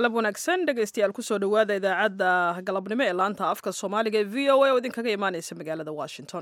galab wanaagsan dhegaystayaal kusoo dhowaada idaacadda galabnimo ee laanta afka soomaaliga ee v o a oo idinkaga imaaneysa magaalada washington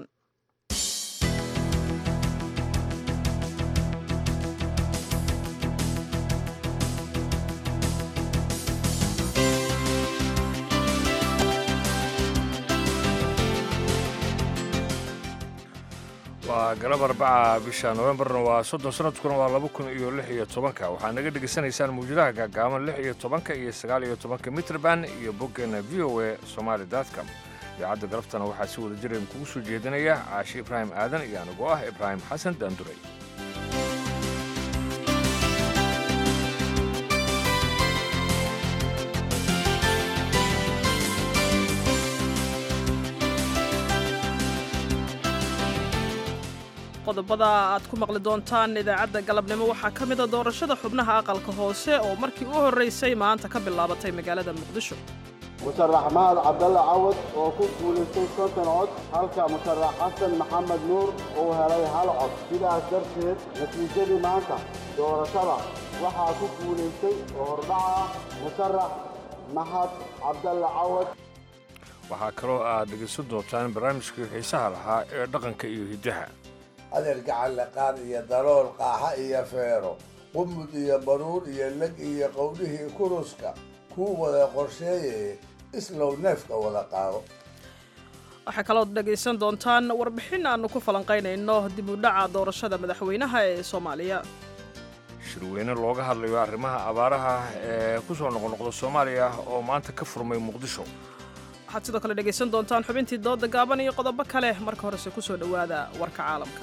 waa galab arbaca bisha novembarna waa soddon sanadkuna waa laba kun iyo lix iyo tobanka waxaad naga dhegaysanaysaan mawjadaha gaagaaban lix iyo tobanka iyo sagaal iyo tobanka mitrban iyo boggeena v o a somaali dotcom idaacadda galabtana waxaa si wada jira kugu soo jeedinaya caashi ibraahim aadan iyo anigoo ah ibraahim xasan daanduray qodobada aad ku maqli doontaan idaacadda galabnimo waxaa ka mida doorashada xubnaha aqalka hoose oo markii u horraysay maanta ka bilaabatay magaalada muqdisho musharax mahad cabdalle cawad oo ku guulaystay konton cod halka musharax xasan maxamed nuur uu helay hal cod sidaas darteed natiijadii maanta doorashada waxaa ku guulaystay oo hordhaca ah musharax mahad cabdalle cawad waxaa kaloo aad dhegaysan doontaan barnaamijkii xiisaha lahaa ee dhaqanka iyo hiddaha adeer gacanleqaan iyo dalool qaaxa iyo feero qumud iyo baruur iyo leg iyo qowdhihii kuruska kuu wada qorsheeyeye islow neefka wada qaado waxaa kalood dhegaysan doontaan warbixin aannu ku falanqaynayno dib u dhaca doorashada madaxweynaha ee soomaaliya shirweyne looga hadlayo arrimaha abaaraha ee ku soo noqnoqda soomaaliya oo maanta ka furmay muqdisho waxaad sidoo kale dhegaysan doontaan xubintii dooda gaaban iyo qodobo kale marka horese ku soo dhowaada warka caalamka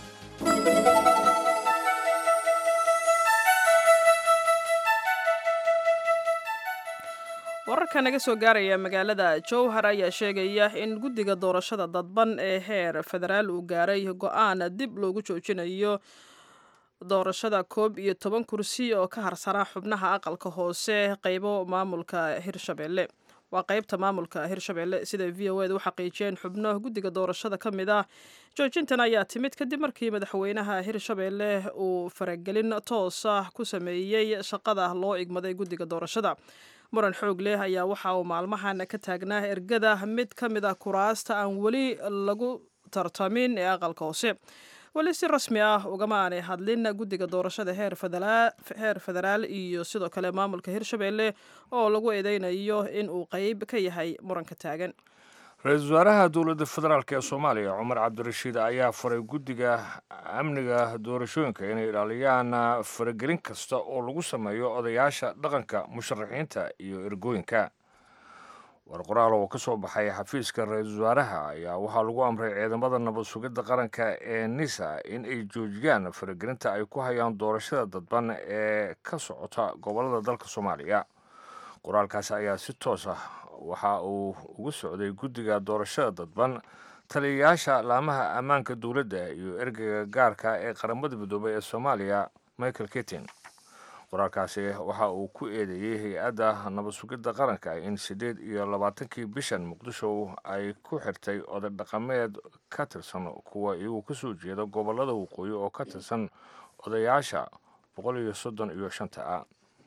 wararka naga soo gaaraya magaalada jowhar ayaa sheegaya in guddiga doorashada dadban ee heer federaal uu gaaray go-aan dib loogu joojinayo doorashada koob iyo toban kursi oo ka harsanaa xubnaha aqalka hoose qaybo maamulka hirshabelle waa qaybta maamulka hirshabelle siday v o eda u xaqiijiyeen xubno guddiga doorashada ka mid ah joojintan ayaa timid kadib markii madaxweynaha hirshabelle uu faragelin toos ah ku sameeyey shaqada loo igmaday guddiga doorashada muran xoog leh ayaa waxa uu maalmahan ka taagnaa ergada mid ka mid ah kuraasta aan weli lagu tartamin ee aqalka hoose weli si rasmi ah ugama aanay hadlin guddiga doorashada heer federaal iyo sidoo kale maamulka hirshabelle oo lagu eedeynayo in uu qeyb ka yahay muranka taagan ra-iisul wasaaraha dowladda federaalk ee soomaaliya cumar cabdirashiid ayaa faray guddiga amniga doorashooyinka inay ilaaliyaan faragelin kasta oo lagu sameeyo odayaasha dhaqanka musharaxiinta iyo ergooyinka war qoraal oo ka soo baxay xafiiska ra-iisul wasaaraha ayaa waxaa lagu amray ciidamada nabad sugidda qaranka ee nisa in ay joojiyaan faragelinta ay ku hayaan doorashada dadban ee ka socota gobollada dalka soomaaliya qoraalkaasi ayaa si toos ah waxa uu uga socday guddiga doorashada dadban taliyayaasha laamaha ammaanka dowladda iyo ergeyga gaarka ee qaramada midoobay ee soomaaliya michael ketin qoraalkaasi waxa uu ku eedeeyey hay-adda nabad sugidda qaranka in siddeed iyo labaatankii bishan muqdisho ay ku xirtay oday dhaqameed ka tirsan kuwa iyagu ka soo jeeda gobollada waqooyi oo ka tirsan odayaasha boqol iyo soddon iyo shanta ah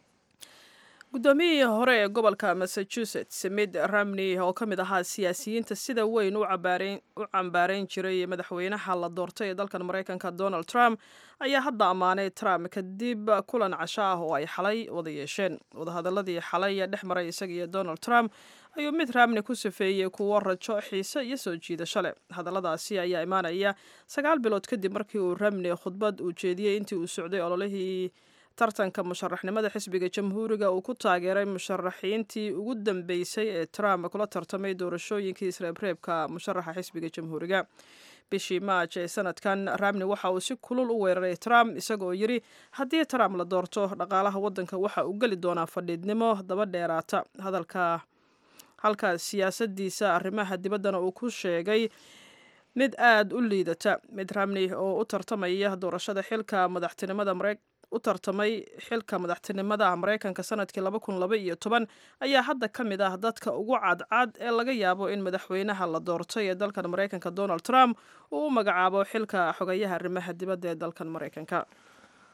guddoomiyihii hore ee gobolka massachusetts mid ramney oo ka mid ahaa siyaasiyiinta sida weyn u cambaarayn jiray madaxweynaha la doortay ee dalkan maraykanka donald trump ayaa hadda ammaanay trump kadib kulan casho ah oo ay xalay wada yeesheen wadahadaladii xalay dhex maray isaga iyo donald trump ayuu mid ramney ku safeeyey kuwo rajo xiise iyo soo jiidasho leh hadalladaasi ayaa imaanaya sagaal bilood kadib markii uu ramney khudbad uu jeediyey intii uu socday ololihii tartanka musharaxnimada xisbiga jamhuuriga uu ku taageeray musharaxiintii ugu dambeysay ee trump kula tartamay doorashooyinkii isreebreebka musharaxa xisbiga jamhuuriga bishii maaj ee sanadkan ramney waxa uu si kulul u weeraray trump isagoo yidhi haddii trump la doorto dhaqaalaha waddanka waxa uu geli doonaa fadhiidnimo daba dheeraata hadalka halka siyaasadiisa arrimaha dibaddana uu ku sheegay mid aada u liidata mid ramney oo u tartamaya doorashada xilka madaxtinimada marey u tartamay xilka madaxtinimada maraykanka sanadkii laba kun laba iyo toban ayaa hadda ka mid ah dadka ugu cadcad ee laga yaabo in madaxweynaha la doortay ee dalkan maraykanka donald trump uu u magacaabo xilka xogayaha arrimaha dibadda ee dalkan maraykanka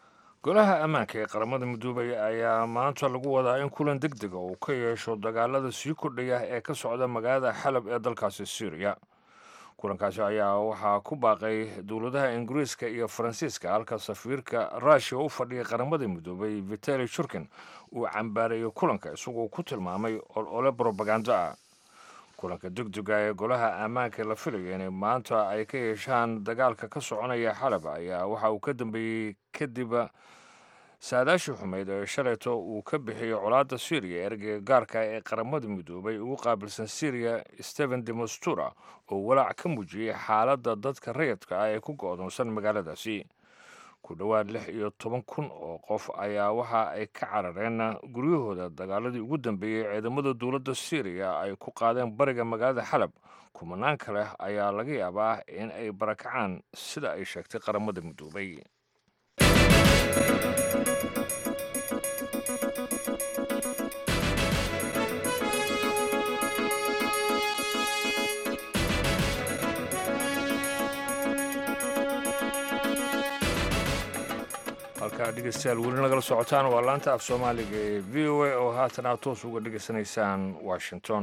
golaha ammaanka ee qaramada midoobay ayaa maanta lagu wadaa in kulan deg dega uu ka yeesho dagaalada sii kordhaya ee ka socda magaalada xalab ee dalkaasi syriya kulankaasi ayaa waxaa ku baaqay dowladaha ingiriiska iyo faransiiska halka safiirka ruushiya u fadhiyay qaramada midoobay vitali shurkin uu cambaareeyey kulanka isagoo ku tilmaamay olole brobagando ah kulanka degdega ee golaha ammaanka la filaya inay maanta ay ka yeeshaan dagaalka ka soconaya xalab ayaa waxa uu ka dambeeyey kadib saadaashii xumeyd ee shalayto uu ka bixiyey colaadda syriya ergeyga gaarka ee qaramada midoobay ugu qaabilsan syriya stephen demostura oo walaac ka muujiyey xaaladda dadka rayidka ah ee ku go'doonsan magaaladaasi ku dhowaad lix iyo toban kun oo qof ayaa waxa ay ka carareen guryahooda dagaaladii ugu dambeeyey ciidamada dowladda syriya ay ku qaadeen bariga magaalada xalab kumanaan kale ayaa laga yaabaa in ay barakacaan sida ay sheegtay qaramada midoobay halkaa dhegeystayaal weli nagala socotaan waa laanta af soomaaliga ee v o a oo haatan aad toos uga dhegeysanaysaan washington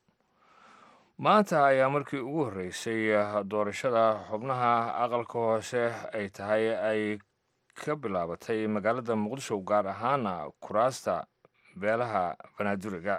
maanta ayaa markii ugu horreysay doorashada xubnaha aqalka hoose ay tahay ay ka bilaabatay magaalada muqdisho gaar ahaana kuraasta beelaha banaaduriga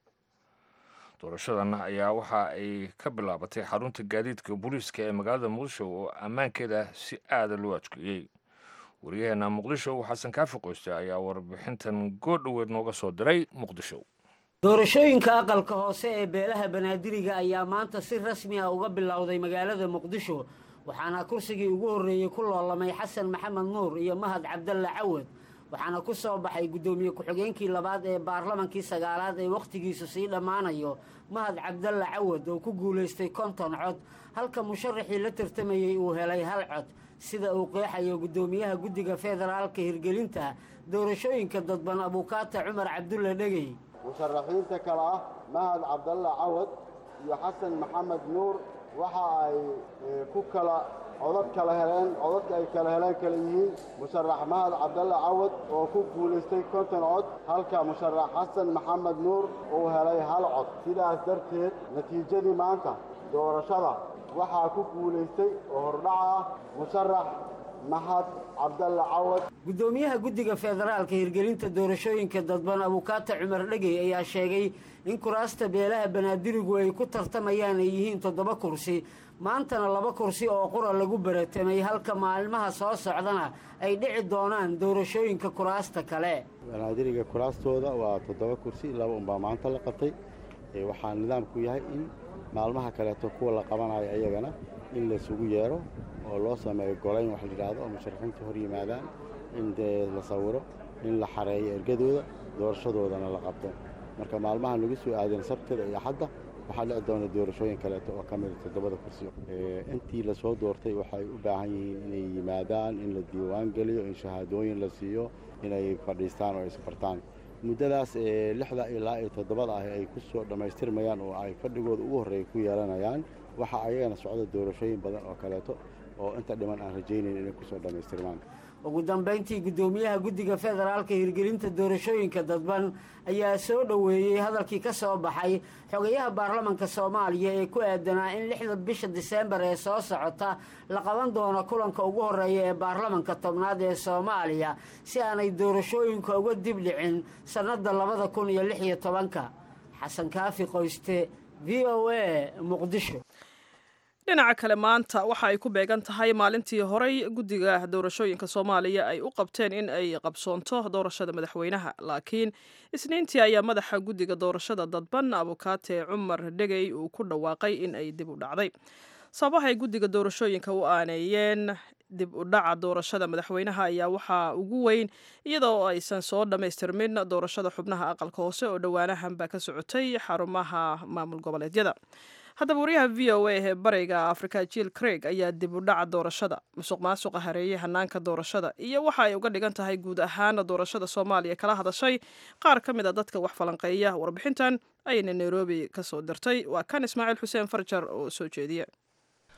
doorashadan ayaa waxa ay ka bilaabatay xarunta gaadiidka booliiska ee magaalada muqdisho oo ammaankeeda si aada loo adkeeyey wariyaheena muqdisho xasan kaafi qoyste ayaa warbixintan goordhoweed nooga soo diray muqdisho doorashooyinka aqalka hoose ee beelaha banaadiriga ayaa maanta si rasmi ah uga bilowday magaalada muqdisho waxaana kursigii ugu horreeyey ku loolamay xasan maxamed nuur iyo mahad cabdalle cawad waxaana ku soo baxay guddoomiye ku-xigeenkii labaad ee baarlamankii sagaalaad ee wakhtigiisu sii dhammaanayo mahad cabdalle cawad oo ku guulaystay konton cod halka musharaxii la tartamayey uu helay hal cod sida uu qeexayo guddoomiyaha guddiga federaalka hirgelinta doorashooyinka dadban abuukaata cumar cabdulle dhegey musharaxiinta kale ah mahad cabdalle cawad iyo xasan maxamed nuur waxa ay ku kala codad kala heleen codadka ay kala heleen kala yihiin musharax mahad cabdalle cawad oo ku guulaystay konton cod halka musharax xasan maxamed nuur uu helay hal cod sidaas darteed natiijadii maanta doorashada waxaa ku guulaystay oo hordhaca ah musharax mahad cabdalle cawad guddoomiyaha guddiga federaalka hirgelinta doorashooyinka dadban abuukaata cumar dhegey ayaa sheegay in kuraasta beelaha banaadirigu ay ku tartamayaan ay yihiin toddoba kursi maantana laba kursi oo qura lagu baratamay halka maalmaha soo socdana ay dhici doonaan doorashooyinka kuraasta kale banaadiriga kuraastooda waa toddoba kursi laba unbaa maanta la qabtay waxaa nidaamku yahay in maalmaha kaleeto kuwa la qabanayo ayagana in laysugu yeero oo loo sameeyo golayn wax layidhaahdo oo musharaxiinta hor yimaadaan in dee la sawiro in la xareeyo ergadooda doorashadoodana la qabto marka maalmahan lagu soo aadeen sabtida iyo axadda waxaa dhici doona doorashooyin kaleeto oo ka mida toddobada kursi intii lasoo doortay waxay u baahan yihiin inay yimaadaan in la diiwaan geliyo in shahaadooyin la siiyo inay fadhiistaan oo isbartaan muddadaas lixda ilaa iyo toddobada ah ay ku soo dhammaystirmayaan oo ay fadhigooda ugu horreeya ku yeelanayaan waxaa ayagana socda doorashooyin badan oo kaleeto oo inta dhiman aan rajaynayn inay kusoo dhammaystirmaan ugu dambayntii guddoomiyaha guddiga federaalka hirgelinta doorashooyinka dadban ayaa soo dhoweeyey hadalkii ka soo baxay xogayaha baarlamanka soomaaliya ee ku aadanaa in lixda bisha diseembar ee soo socota la qaban doono kulanka ugu horreeya ee baarlamanka tobnaad ee soomaaliya si aanay doorashooyinka uga dib dhicin sannadda labada kun iyo lix iyo tobanka xasan kaafi qoyste v o a muqdisho dhinaca kale maanta waxa ay ku beegan tahay maalintii horey guddiga doorashooyinka soomaaliya ay u qabteen in ay qabsoonto doorashada madaxweynaha laakiin isniintii ayaa madaxa guddiga doorashada dadban abukaate cumar dhegey uu ku dhawaaqay in ay dib u dhacday sababahay guddiga doorashooyinka u aaneeyeen dib u dhaca doorashada madaxweynaha ayaa waxaa ugu weyn iyadoo aysan soo dhammaystirmin doorashada xubnaha aqalka hoose oo dhowaanahanba ka socotay xarumaha maamul goboleedyada haddaba wariyaha v o a ee bariga afrika jiil craig ayaa dib u dhaca doorashada musuq maasuqa hareeyey hanaanka doorashada iyo waxa ay uga dhigan tahay guud ahaan doorashada soomaaliya kala hadashay qaar ka mid a dadka wax falanqeeya warbixintan ayayna nairobi ka soo dirtay waa kan ismaaciil xuseen farjar oo soo jeediya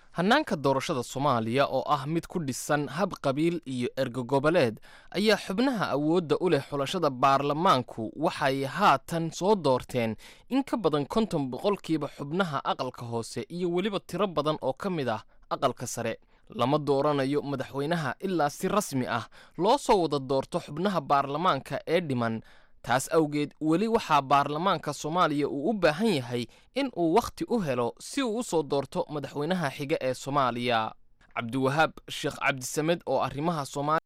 hannaanka doorashada soomaaliya oo ah mid ku dhisan hab qabiil iyo ergogoboleed ayaa xubnaha awoodda u leh xulashada baarlamaanku waxay haatan soo doorteen in ka badan konton boqolkiiba xubnaha aqalka hoose iyo weliba tiro badan oo ka mid ah aqalka sare lama dooranayo madaxweynaha ilaa si rasmi ah loo soo wada doorto xubnaha baarlamaanka ee dhiman taas awgeed weli waxaa baarlamaanka soomaaliya uu u baahan yahay in uu wakhti u helo si uu u soo doorto madaxweynaha xiga ee soomaaliya cabdiwahaab sheekh cabdisamed oo arrimaha soomaaliya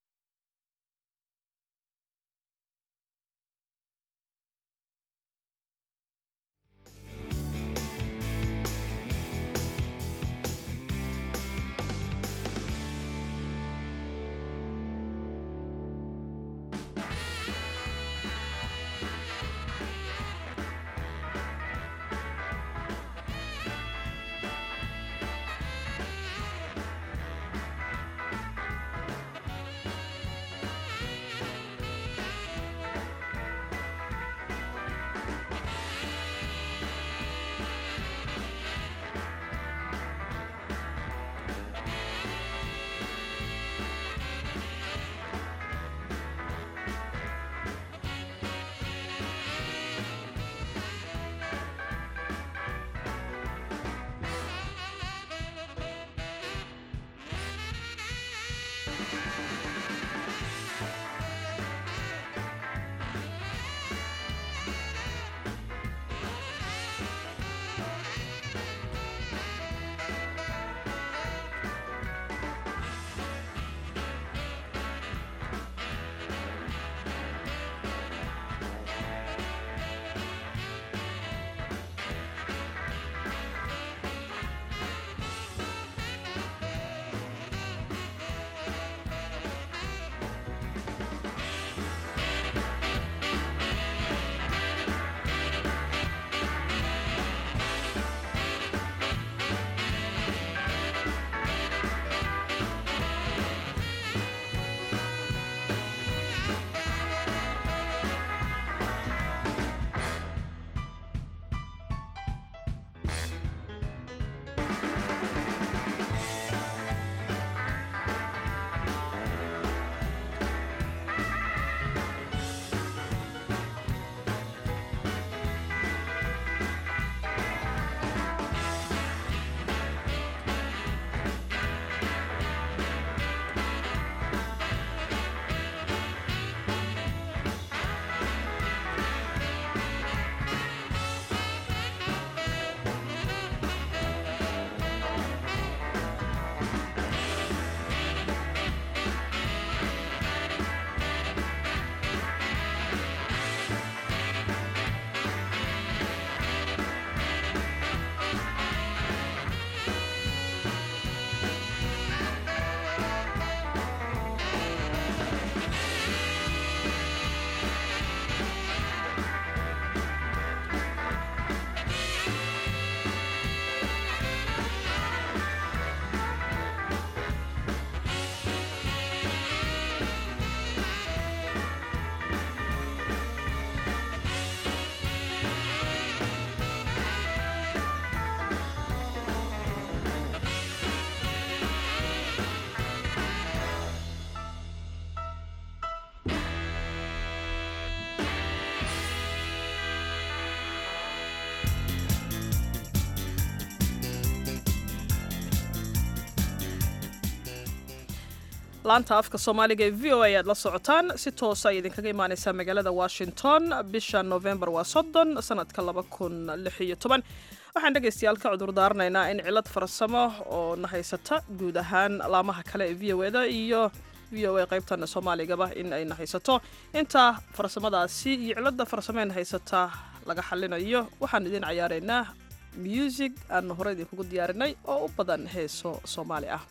laanta afka soomaaliga ee v o a ayaad la socotaan si toosa ay idinkaga imaaneysaa magaalada washington bisha novembar waa soddon sanadka laba kun lix iyo toban waxaan dhegaystayaal ka cudur daaranaynaa in cilad farsamo oo na haysata guud ahaan laamaha kale ee v o eda iyo v o a qaybtana soomaaligaba in ay na haysato inta farsamadaasi iyo cilada farsameen haysata laga xalinayo waxaan idin cayaaraynaa music aanu hore idinkugu diyaarinay oo u badan heeso soomaali ah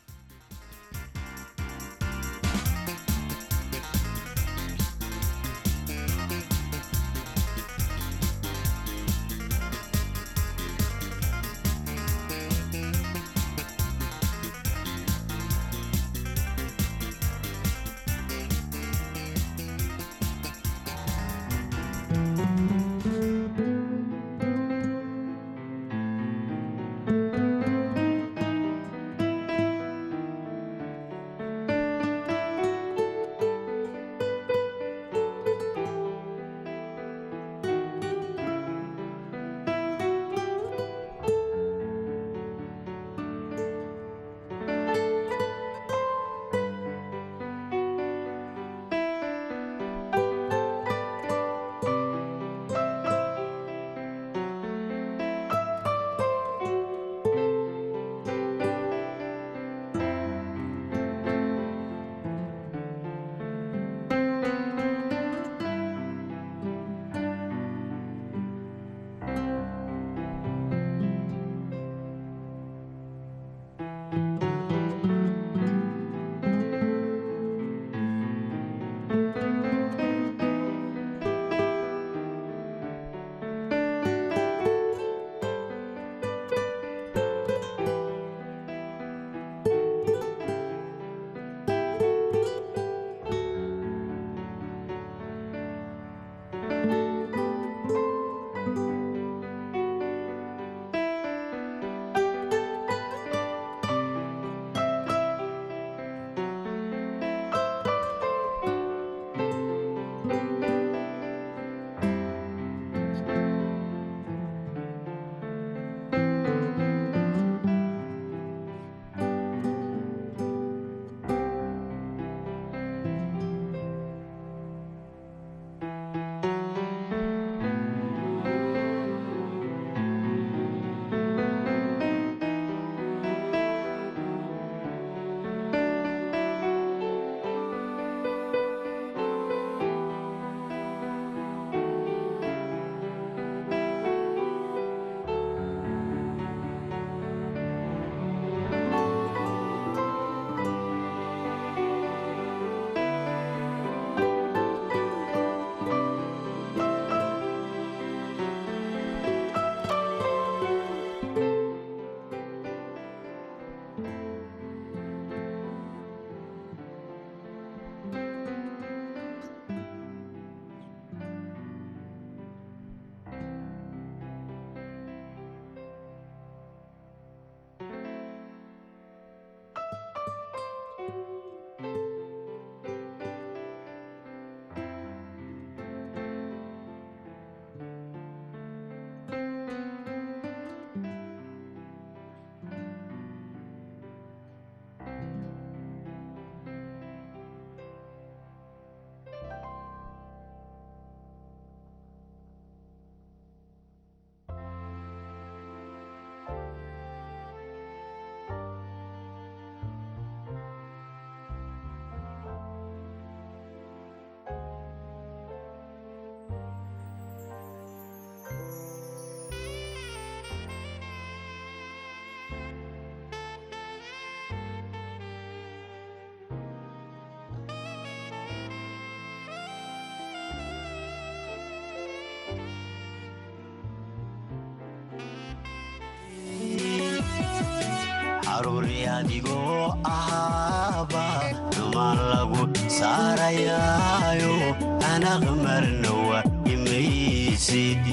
adigoo ahaaba dumaan lagu saarayaayo anaq marnawa imaysid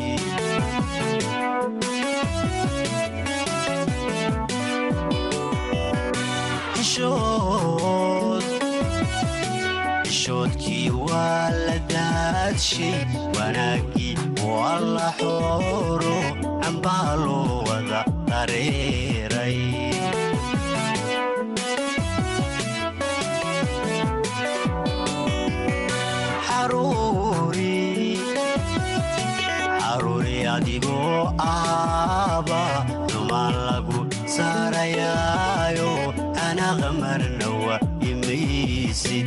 xishoodkii waa la daadshay wanaaggii waa la xooro cambaa loo wada dareeray xaruuri adigoo aaba dumaan lagu saarayaayo anaqa marnawa imaysid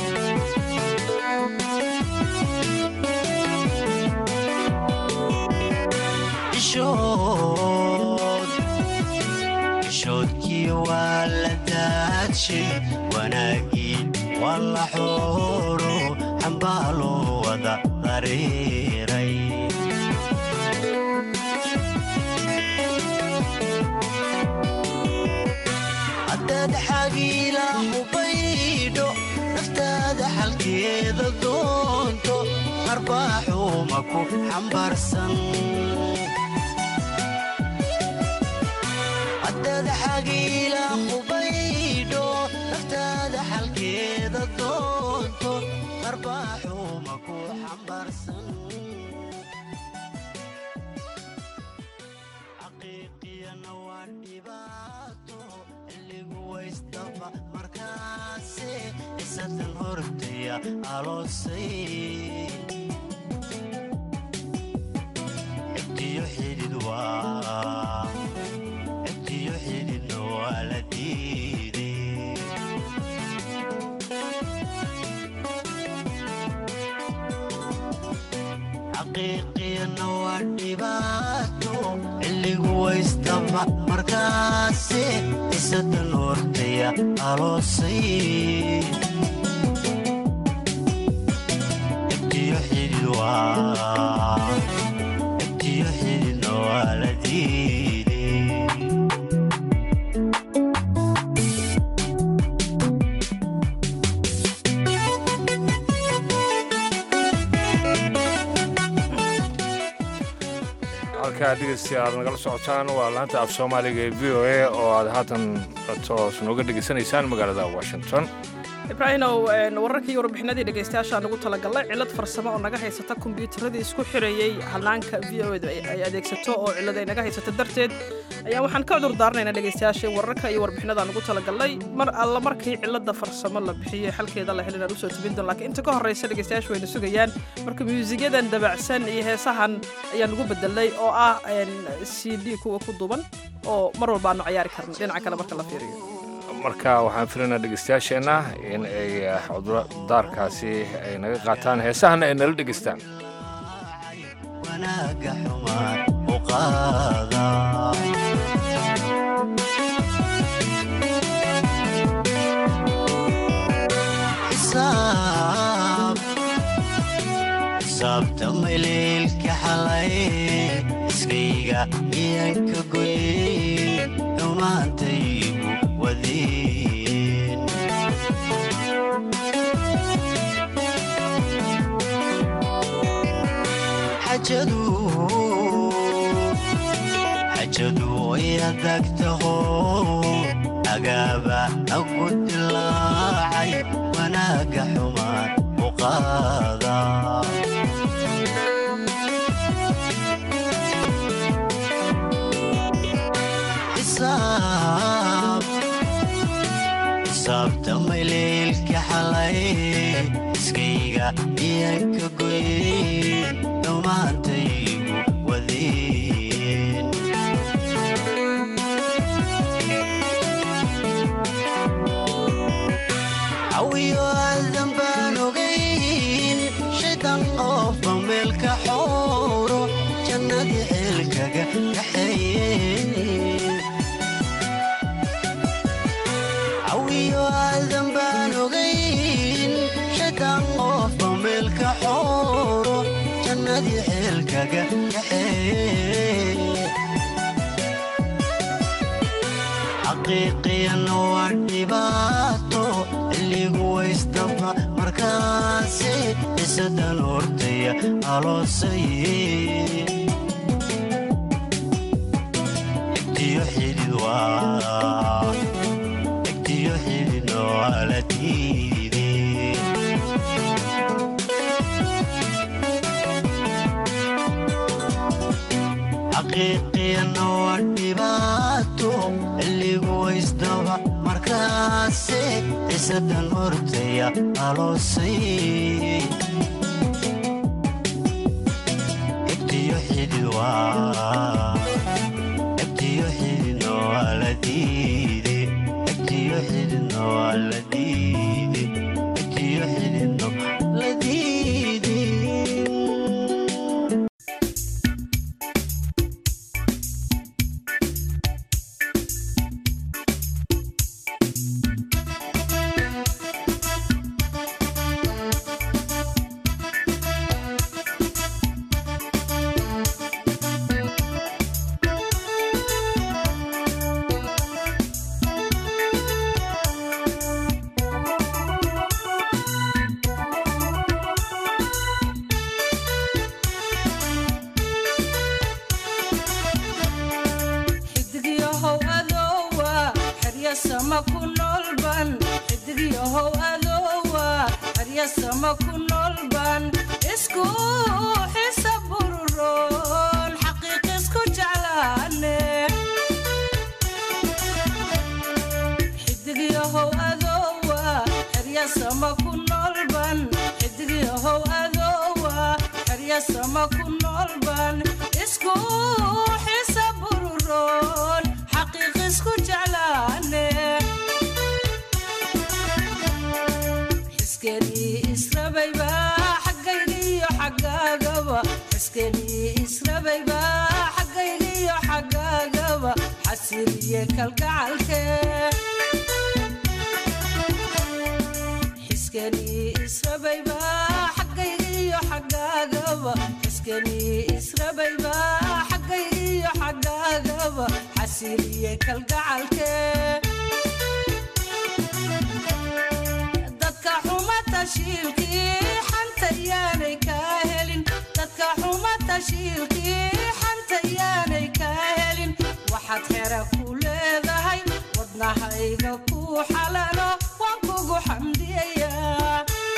xishoodkii waa la daadshay wanaaggii waa la xooro xambaa loo wada dareeray haddaad xagiila hubaydho naftaada xalkeeda doonto qarbaaxuuma ku xambaarsan haddaad xagiila hubaydho naftaada xalkeeda doonto qarbaaxuuma ku xambaarsan xaqiiqiyana waa dhibaato xilligu waystaba markaase isatan hortaya aloosay xigtiyo xidid waa xigtiyo xididna waa la diiday xaqiiqiyana waa dhibaato xilligu waystaba markaase isatan hortaya aloosay xigtiyo xidid waa xigtiyo xididna waa la diiday halkaa dhegeystayaal aad nagala socotaan waa laanta af soomaaliga ee v o a oo aad haatan toos nooga dhegaysanaysaan magaalada washington ibraahimow wararkii iyo warbixinadii dhegaystayaashaa nagu talagalay cillad farsamo oo naga haysata kombiyuutaradii isku xirayey hanaanka v o edu ay adeegsato oo cillad ay naga haysata darteed ayaa waxaan ka cudur daaranaynaa dhegaystayaasha wararka iyo warbixinada nagu talagalnay mar alla markii cilladda farsamo la bixiyey xalkeeda la helin aan usoo tebin doon laakiin inta ka horraysa dhegaystayaashu wayna sugayaan marka muusigyadan dabacsan iyo heesahan ayaa nagu bedelay oo ah c d kuwa ku duban oo mar walba aanu cayaari karna dhinaca kale marka la fiiriyo marka waxaan filaynaa dhegeystayaasheenna in ay cudurdaarkaasi ay naga qaataan heesahana ay nala dhegeystaan wanaaga xumaan u qaada xisaabta maleelka xalay iskayga iyanka goyey xumaantaygu wadeen xajadu xajadu way adag taho agaaba aku dilaacay wanaaga xumaan u qaada xisaab xisaabta maleelka xalay iskayga iyanka goyey xumaantaygu wadeen cawiyo aadan baan ogayn shaydan qofba meelka xooro jannadii xeelkaga kaxeeye cawiyo aadan baan ogayn shaydan qofba meelka xooro jannadii xeelkaga kaxeeye xaqiiqiyana dhibaato xilligu waysdaba markaasi isadan hortaya aloosaye egtiyo xidid waa egtiyo xidid waa la diiday xaqiiqiyana waa dhibaato xilligu waysdaba markaasi isadan hortaya aloosay egtiyo xidid waa egtiyo xididna waa la diiday egtiyo xididna waa la diiday egtiyo xididna la diiday xidigyahow adoowa xeryasama ku noolban xidigyahow adoowa xeryasama ku noolban isku xisa bururoon xaqiiq isku jeclaane xidigyahow adoowa xeryasama ku noolban xidigyahow adoowa xeryasama ku noolban isku xisa bururoon xaqiiq isku jeclaane xiskenii israbayba xaggaygiyo xaggaagaba xiskenii israbayba xaggaygiyo xaggaagaba xasiliye kalgacalke xiskenii israbayba xaggaygiyo xaggaagaba xiskenii israbayba xaggaygiyo xaggaagaba xasiliye kalgacalke dadka xuma tashiilkii xanta yaanay kaa helin dadka xuma tashiilkii xanta yaanay kaa helin waxaad xera ku leedahay wadnahayga ku xalalo waan kugu xamdiyayaa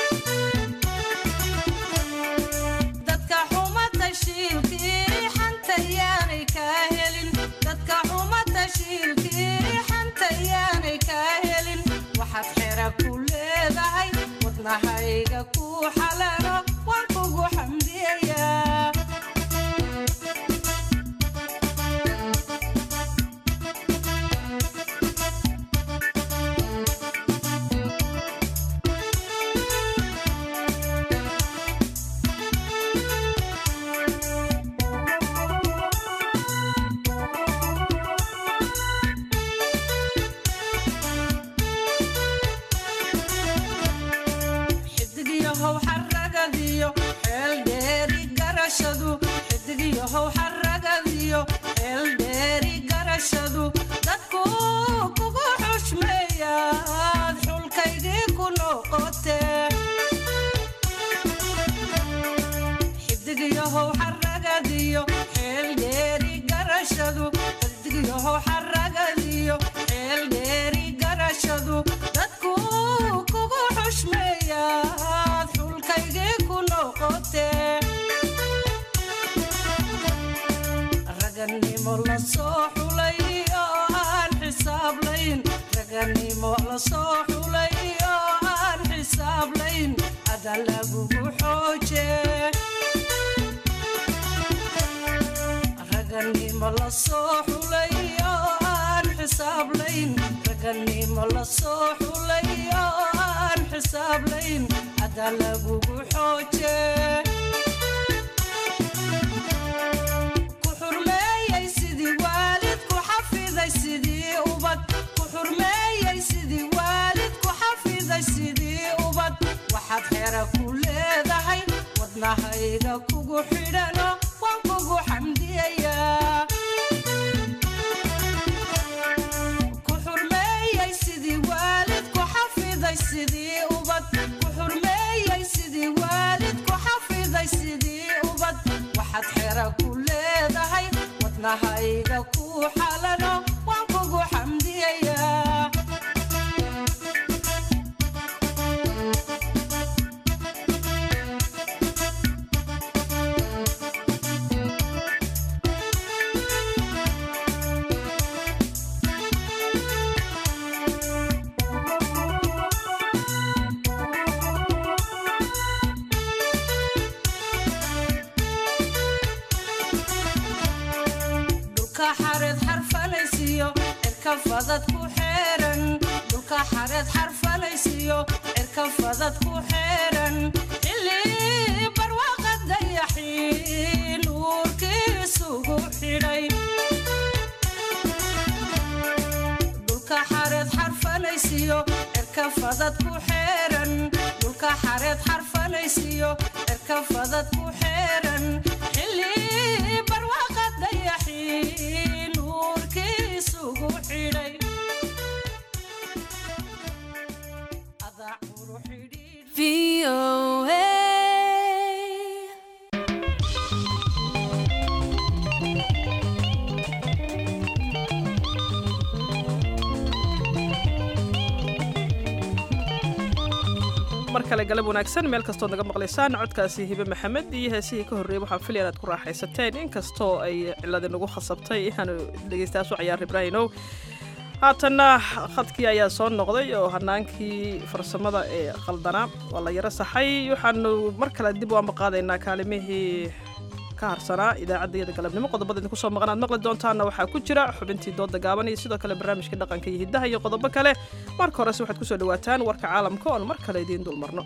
dadka xuma tashiilkii xanta yaanay kaa helin dadka xuma tashiilkii xanta yaanay kaa helin waxaad xera ku leedahay wadnahayga ku xalalo waan kugu xamdiyayaa xidigyahow xaragadiyo xeel dheeri garashadu xidigyahow xaragadiyo xeel dheeri garashadu dadku kugu xushmeeyaad xulkaygii ku noqotee xidigyahow xaragadiyo xeel dheeri garashadu xidigyahow xaragadiyo xeel dheeri garashadu dadku kugu xushmeeyaad xulkaygii ku noqotee raganimo la soo xulay oo aan xisaablayn raganimo la soo xulay oo aan xisaablayn ada lagugu xooje raganimo la soo xulay oo aan xisaablayn raganimo la soo xulay oo aan xisaablayn ada lagugu xooje ku xurmeeyey sidii waalid ku xafiday sidii ubad ku xurmeeyey sidii waalid ku xafiday sidii ubad waxaad xera ku leedahay wadnahayga kugu xidhano waan kugu xamdiyayaa ku xurmeeyey sidii waalid wadnahayga ku xalano waan kugu xamdiyayaa dhulka xareed xarfalaysiyo cirka fadad ku xeeran dhulka xareed xarfalaysiyo cirka fadad ku xeeran xilli barwaaqa dayaxii nuurkiisugu xidhay dhulka xareed xarfalaysiyo cirka fadad ku xeeran dhulka xareed xarfalaysiyo cirka fadad ku xeeran xilli barwaaqa dayaxii nuurkiisugu xidhay adaa quru xidhiidh mar kale galab wanaagsan meel kastood naga maqlaysaan codkaasi hibe maxamed iyo heesihii ka horreeyey waxaan filaya inaad ku raaxaysateen inkastoo ay ciladi nagu khasabtay inaanu dhegeystayaashu cayaar ibraahimow haatanna khadkii ayaa soo noqday oo hanaankii farsamada ee qaldanaa waa la yaro saxay waxaanu mar kale dib u ambaqaadaynaa kaalimihii ka harsanaa idaacaddayada galabnimo qodobada idinku soo maqan aad maqli doontaana waxaa ku jira xubintii dooda gaaban iyo sidoo kale barnaamijka dhaqanka iyo hiddaha iyo qodobo kale marka horese waxaad kusoo dhawaataan warka caalamka oon mar kale idiin dulmarno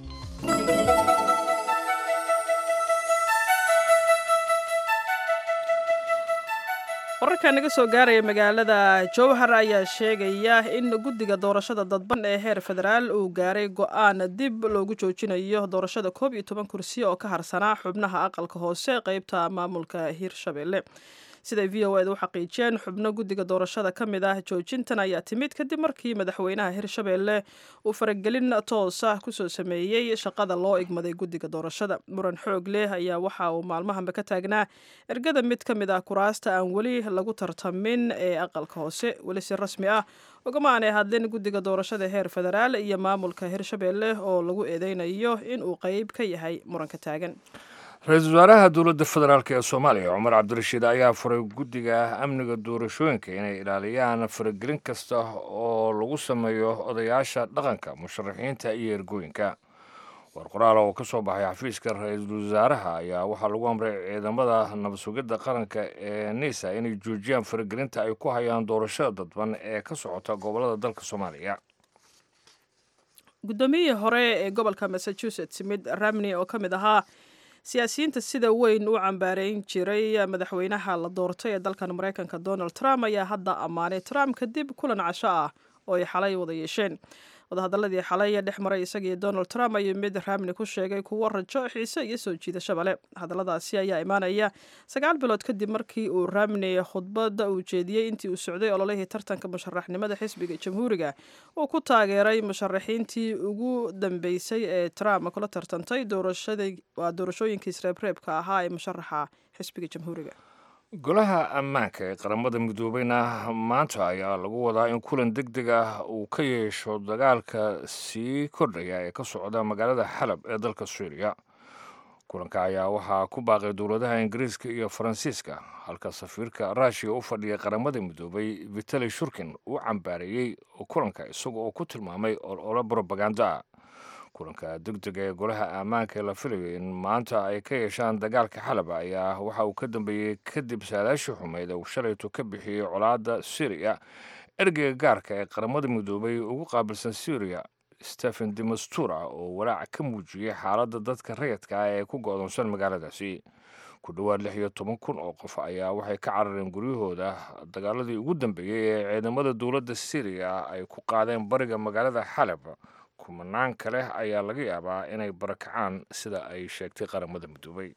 wararka naga soo gaaraya magaalada jowhar ayaa sheegaya in guddiga doorashada dadban ee heer federaal uu gaaray go-aan dib loogu joojinayo doorashada koob iyo toban kursi oo ka harsanaa xubnaha aqalka hoose qeybta maamulka hirshabelle siday v o eda u xaqiijiyeen xubno guddiga doorashada ka mid ah joojintan ayaa timid kadib markii madaxweynaha hirshabelle uu faragelin toos ah kusoo sameeyey shaqada loo igmaday guddiga doorashada muran xoog leh ayaa waxa uu maalmahanba ka taagnaa ergada mid ka mid ah kuraasta aan weli lagu tartamin ee aqalka hoose weli si rasmi ah ugama aanay hadlin guddiga doorashada heer federaal iyo maamulka hirshabelle oo lagu eedeynayo inuu qeyb ka yahay muranka taagan ra-iisul wasaaraha dowladda federaalk ee soomaaliya cumar cabdirashiid ayaa furay guddiga amniga doorashooyinka inay ilaaliyaan faragelin kasta oo lagu sameeyo odayaasha dhaqanka musharaxiinta iyo ergooyinka war qoraal oo ka soo baxay xafiiska ra-iisul wasaaraha ayaa waxaa lagu amray ciidamada nabad sugidda qaranka ee nisa inay joojiyaan faragelinta ay ku hayaan doorashada dadban ee ka socota gobolada dalka soomaaliya guddoomiyihii hore ee gobolka massachusetts mid ramney oo ka mid ahaa siyaasiyiinta sida weyn u cambaareyn jiray madaxweynaha la doortay ee dalkan maraykanka donald trump ayaa hadda ammaanay trump kadib kulan casho ah oo ay xalay wada yeesheen wadahadaladii xalay dhex maray isagiiyo donald trump ayuu mid ramni ku sheegay kuwo rajo xiise iyo soo jiidashaba leh hadalladaasi ayaa imaanaya sagaal bilood kadib markii uu ramni khudbadda uu jeediyey intii uu socday ololihii tartanka musharaxnimada xisbiga jamhuuriga uu ku taageeray musharaxiintii ugu dambeysay ee trump kula tartantay waa doorashooyinkii sreebreebka ahaa ee musharaxa xisbiga jamhuuriga golaha ammaanka ee qaramada midoobeyna maanta ayaa lagu wadaa in kulan deg deg ah uu ka yeesho dagaalka sii kordhaya ee ka socda magaalada xalab ee dalka suuriya kulanka ayaa waxaa ku baaqay dowladaha ingiriiska iyo faransiiska halka safiirka ruushiya u fadhiya qaramada midoobay vitali shurkin uu cambaareeyey kulanka isaga oo ku tilmaamay olole brobaganda kulanka degdega ee golaha ammaanka ee la filayo in maanta ay ka yeeshaan dagaalka xalab ayaa waxa uu ka dambeeyey kadib saadaashii xumeyd uu shalaytu ka bixiyey colaadda syriya ergeyga gaarka ee qaramada midoobay ugu qaabilsan syriya stephen demastura oo walaac ka muujiyey xaaladda dadka rayadka ah ee ku go'doonsan magaaladaasi ku dhowaad lix iyo toban kun oo qof ayaa waxay ka carareen guryahooda dagaaladii ugu dambeeyey ee ciidamada dowladda syriya ay ku qaadeen bariga magaalada xalab kumanaan kale ayaa laga yaabaa inay barakacaan sida ay sheegtay qaramada midoobay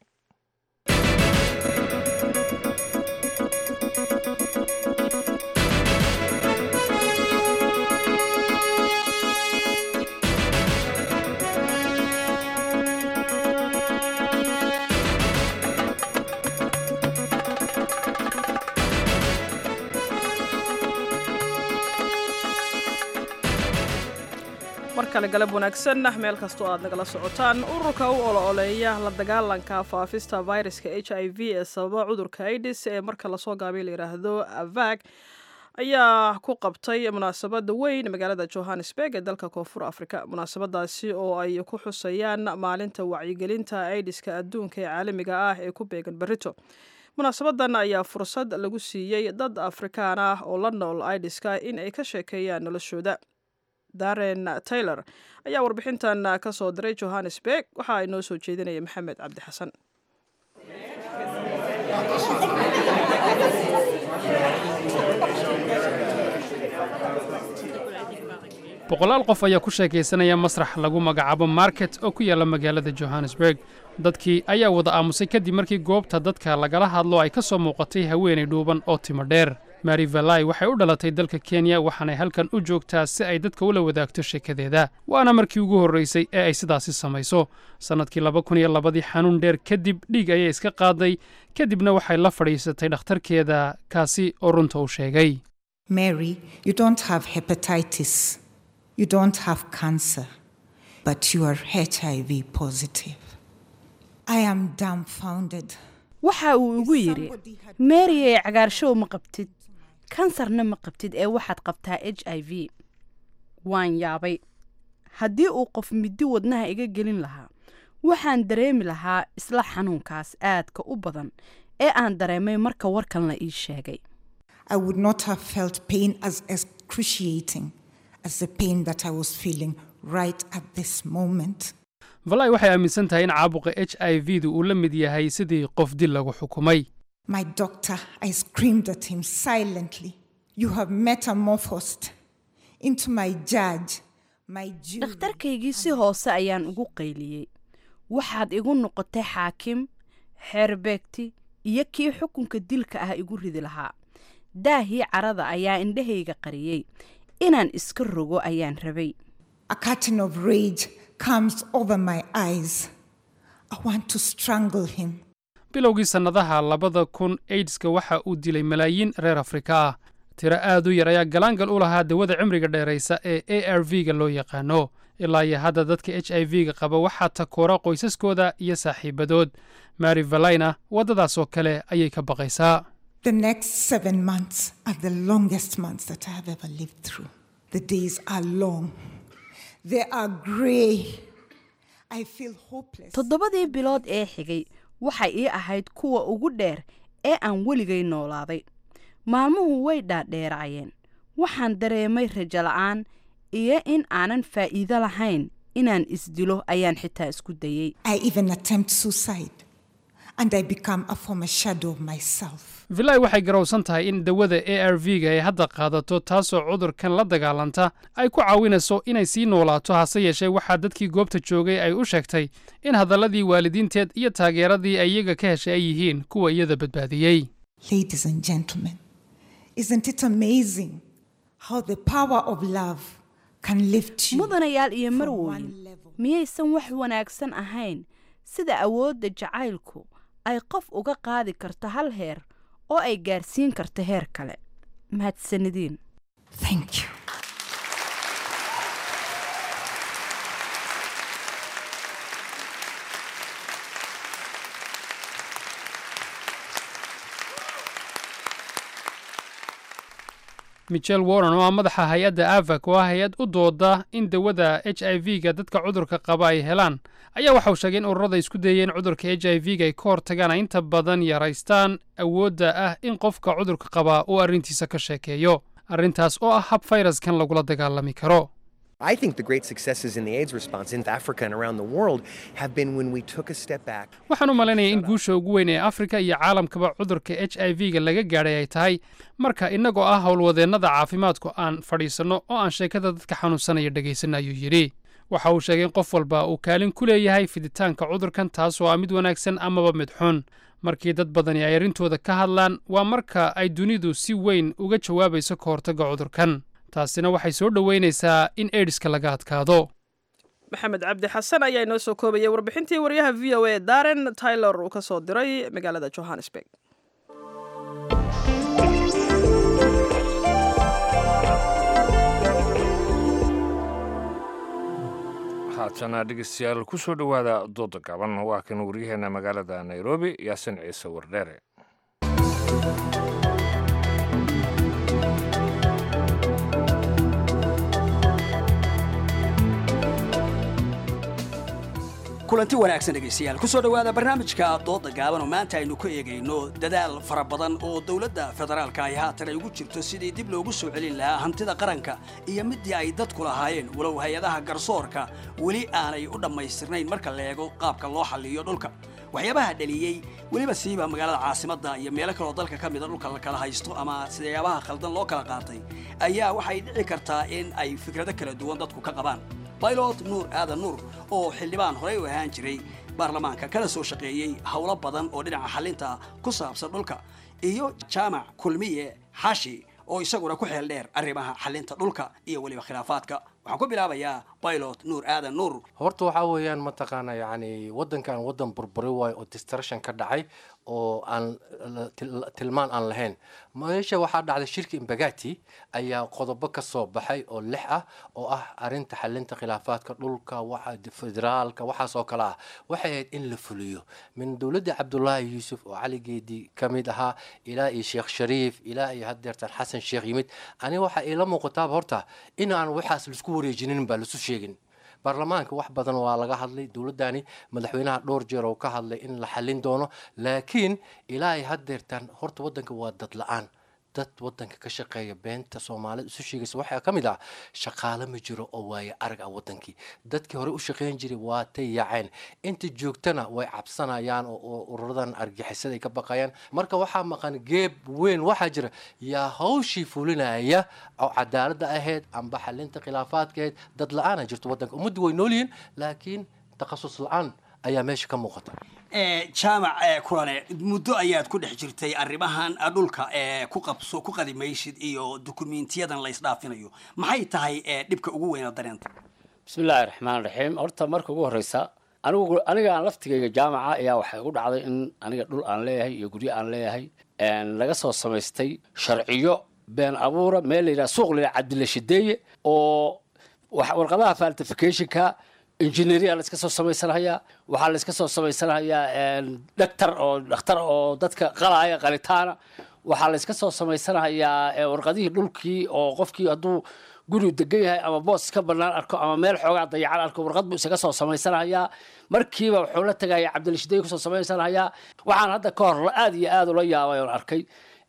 kale galab wanaagsan meel kastoo aad nagala socotaan ururka u olo-oleeya la dagaalanka faafista viruska h i v ee sababa cudurka aidis ee marka lasoo gaabay la yidhaahdo avag ayaa ku qabtay munaasabada weyn magaalada johannesburg ee dalka koonfur afrika munaasabadaasi oo ay ku xusayaan maalinta wacyigelinta aidiska adduunka ee caalamiga ah ee ku beegan berito munaasabadan ayaa fursad lagu siiyey dad afrikaan ah oo la nool aidiska in ay ka sheekeeyaan noloshooda daren taylor ayaa warbixintan ka soo diray johannesburg waxa ay noo soo jeedinaya maxamed cabdi xasan boqolaal qof ayaa ku sheekaysanaya masrax lagu magacaabo market oo ku yaalla magaalada johannesburg dadkii ayaa wada aamusay kadib markii goobta dadka lagala hadlo ay ka soo muuqatay haweenay dhuuban oo timo dheer mari valai waxay u dhalatay dalka kenya waxaanay halkan u joogtaa si ay dadka ula wadaagto sheekadeeda waana markii ugu horraysay ee ay sidaasi samayso sannadkii laba kun iyo labadii xanuun dheer kadib dhiig ayay iska qaaday kadibna waxay la fadhiisatay dhakhtarkeeda kaasi oo runta u sheegay Mary, you don't have hepatitis. You don't have cancer, but you are HIV positive. I am dumbfounded. waxa uu igu yidhi meeriyay cagaarshow ma qabtid kansarna ma qabtid ee waxaad qabtaa h i v waan yaabay haddii uu qof middi wadnaha iga gelin lahaa waxaan dareemi lahaa isla xanuunkaas aadka u badan ee aan dareemay marka warkan la ii sheegay I would not have felt pain as excruciating as the pain that I was feeling right at this moment. valai waxay aaminsan tahay in caabuqa h i v du uu la mid yahay sidii qof dil lagu xukumay My doctor, I screamed at him silently. You have metamorphosed into my judge, my Jew. dhakhtarkaygii si hoose ayaan ugu qayliyey waxaad igu noqotay xaakim xeerbeegti iyo kii xukunka dilka ah igu ridi lahaa daahii carada ayaa indhahayga qariyey inaan iska rogo ayaan rabay A curtain of rage comes over my eyes. I want to strangle him. bilowgii sannadaha labada kun aidska waxa uu dilay malaayiin reer afrika ah tiro aad u yar ayaa galaangal u lahaa dawada cimriga dheeraysa ee a r v ga loo yaqaano ilaa iyo hadda dadka h i v ga qaba waxaa takoora qoysaskooda iyo saaxiibadood mary valayna waddadaas oo kale ayay ka baqaysaa The next seven months are the longest months that I have ever lived through. The days are long, they are gray. I feel hopeless. toddobadii bilood ee xigay waxay ii ahayd kuwa ugu dheer ee aan weligay noolaaday maalmuhu way dhaadheeraayeen waxaan dareemay rajo la'aan iyo in aanan faa'iido lahayn inaan isdilo ayaan xitaa isku dayey I even attempt suicide, and I become a former shadow of myself. vilay waxay garowsan tahay in dawada a r v ga ay hadda qaadato taasoo cudurkan la dagaalanta ay ku caawinayso inay sii noolaato hase yeeshee waxaa dadkii goobta joogay ay u sheegtay in hadalladii waalidiinteed iyo taageeradii ay iyaga ka heshay ay yihiin kuwa iyada badbaadiyey Ladies and gentlemen, isn't it amazing how the power of love can lift you? mudanayaal iyo from marwooyin one level. miyaysan wax wanaagsan ahayn sida awoodda jacaylku ay qof uga qaadi karto hal heer oo ay gaarsiin karto heer kale mahadsanidin Thank you. michel warren oo ah madaxa hay-adda avak oo ah hay-ad u dooda in dawada h i v ga dadka cudurka qaba ay helaan ayaa waxa uu sheegay in ururada isku dayeen cudurka h i v ga ay ka hortagaan ay inta badan yaraystaan awoodda ah in qofka cudurka qaba uu arrintiisa ka sheekeeyo arrintaas oo ah hab fayraskan lagula dagaalami karo I think the great successes in the AIDS response in Africa and around the world have been when we took a step back. waxaan u malaynayaa in guusha ugu weyn ee afrika iyo caalamkaba cudurka h i v ga laga gaadhay ay tahay marka innagoo ah howlwadeennada caafimaadku aan fadhiisanno oo aan sheekada dadka xanuunsanaya dhegaysanno ayuu yidhi waxa uu sheegay in qof walba uu kaalin ku leeyahay fiditaanka cudurkan taasoo ah mid wanaagsan amaba mid xun markii dad badani ay arrintooda ka hadlaan waa marka ay dunidu si weyn uga jawaabayso ka hortagga cudurkan taasina waxay soo dhoweynaysaa in aidiska laga adkaado maxamed cabdi xasan ayaa inoo soo koobayay warbixintii waryaha v o a daren taylor uu ka soo diray magaalada johannesburg haatana dhegeystayaal ku soo dhowaada dooda gaban waa kan waryaheena magaalada nairobi yaasin ciise wardheere kulanti wanaagsan dhegaystayaal ku soo dhowaada barnaamijka dooda gaaban oo maanta aynu ku eegayno dadaal fara badan oo dowladda federaalka ay haatan ay ugu jirto sidii dib loogu soo celin lahaa hantida qaranka iyo midii ay dadku lahaayeen walow hay-adaha garsoorka weli aanay u dhammaystirnayn marka la eego qaabka loo xalliyo dhulka waxyaabaha dhaliyey weliba siiba magaalada caasimadda iyo meelo kaloo dalka ka mida dhulka la kala haysto ama sidayaabaha khaldan loo kala qaatay ayaa waxay dhici kartaa in ay fikrado kala duwan dadku ka qabaan baylot nuur aadan nuur oo xildhibaan horey u ahaan jiray baarlamaanka kana soo shaqeeyey howlo badan oo dhinaca xalinta ku saabsan dhulka iyo jaamac kulmiye xashi oo isaguna ku xeel dheer arrimaha xalinta dhulka iyo weliba khilaafaadka waxaan ku bilaabayaa baylot nuur aadan nuur horta waxaa weeyaan mataqaana yacni waddankan waddan burburi waayo oo distruction ka dhacay oo aan tilmaan aan lahayn meesha waxaa dhacday shirki imbagati ayaa qodobo ka soo baxay oo lix ah oo ah arinta xalinta khilaafaadka dhulka waxa federaalka waxaas oo kale ah waxay ahayd in la fuliyo min dowladda cabdulaahi yuusuf oo cali geedi ka mid ahaa ilaa iyo sheekh shariif ilaa iyo haddeertan xasan sheekh yimid aniga waxaa iila muuqataaba horta in aan waxaas laisku wareejinin baa lasu sheegin baarlamaanka wax badan waa laga hadlay dowladdani madaxweynaha dhowr jeer oo ka hadlay in la xallin doono laakiin ilaa ay haddeertaan horta waddanka waa dad la-aan dad waddanka ka shaqeeya beenta soomaalida isu sheegaysa waxaa ka mid ah shaqaale ma jiro oo waaye arag ah waddankii dadkii hore u shaqeyn jiray waa tay yaaceen inta joogtana way cabsanayaan oo ururadan argixisada ay ka baqayaan marka waxaa maqan geeb weyn waxaa jira yaa hawshii fulinaya oo cadaaladda ahayd amba xalinta khilaafaadka ahayd dad la-aana jirto waddanka ummaddu way nool yihiin laakiin takhasus la-aan ayaa meesha ka muuqata jaamac kulane muddo ayaad ku dhex jirtay arrimahan dhulka ku qabso ku qadimaysid iyo dukumiintiyadan la isdhaafinayo maxay tahay dhibka ugu weyna dareenta bismillaahi raxmaan raxiim horta marka ugu horeysa anigu aniga aan laftigayga jaamaca ayaa waxay igu dhacday in aniga dhul aan leeyahay iyo guryo aan leeyahay laga soo samaystay sharciyo been abuura meel la yidhaha suuq la yidhaha cabdilla shideeye oo warqadaha faltificationka engineeria la iska soo samaysanhayaa waxaa la iska soo samaysanhayaa dhaktar oo dhakhtar oo dadka qalaya qalitaana waxaa la iska soo samaysanhayaa warqadihii dhulkii oo qofkii hadduu guri degan yahay ama boos ka banaan arko ama meel xoogaa dayacan arko warqad buu isaga soo samaysanhayaa markiiba wuxuu la tegaya cabdilshiday kusoo samaysanhayaa waxaan hadda ka hor aad iyo aad ula yaabay oon arkay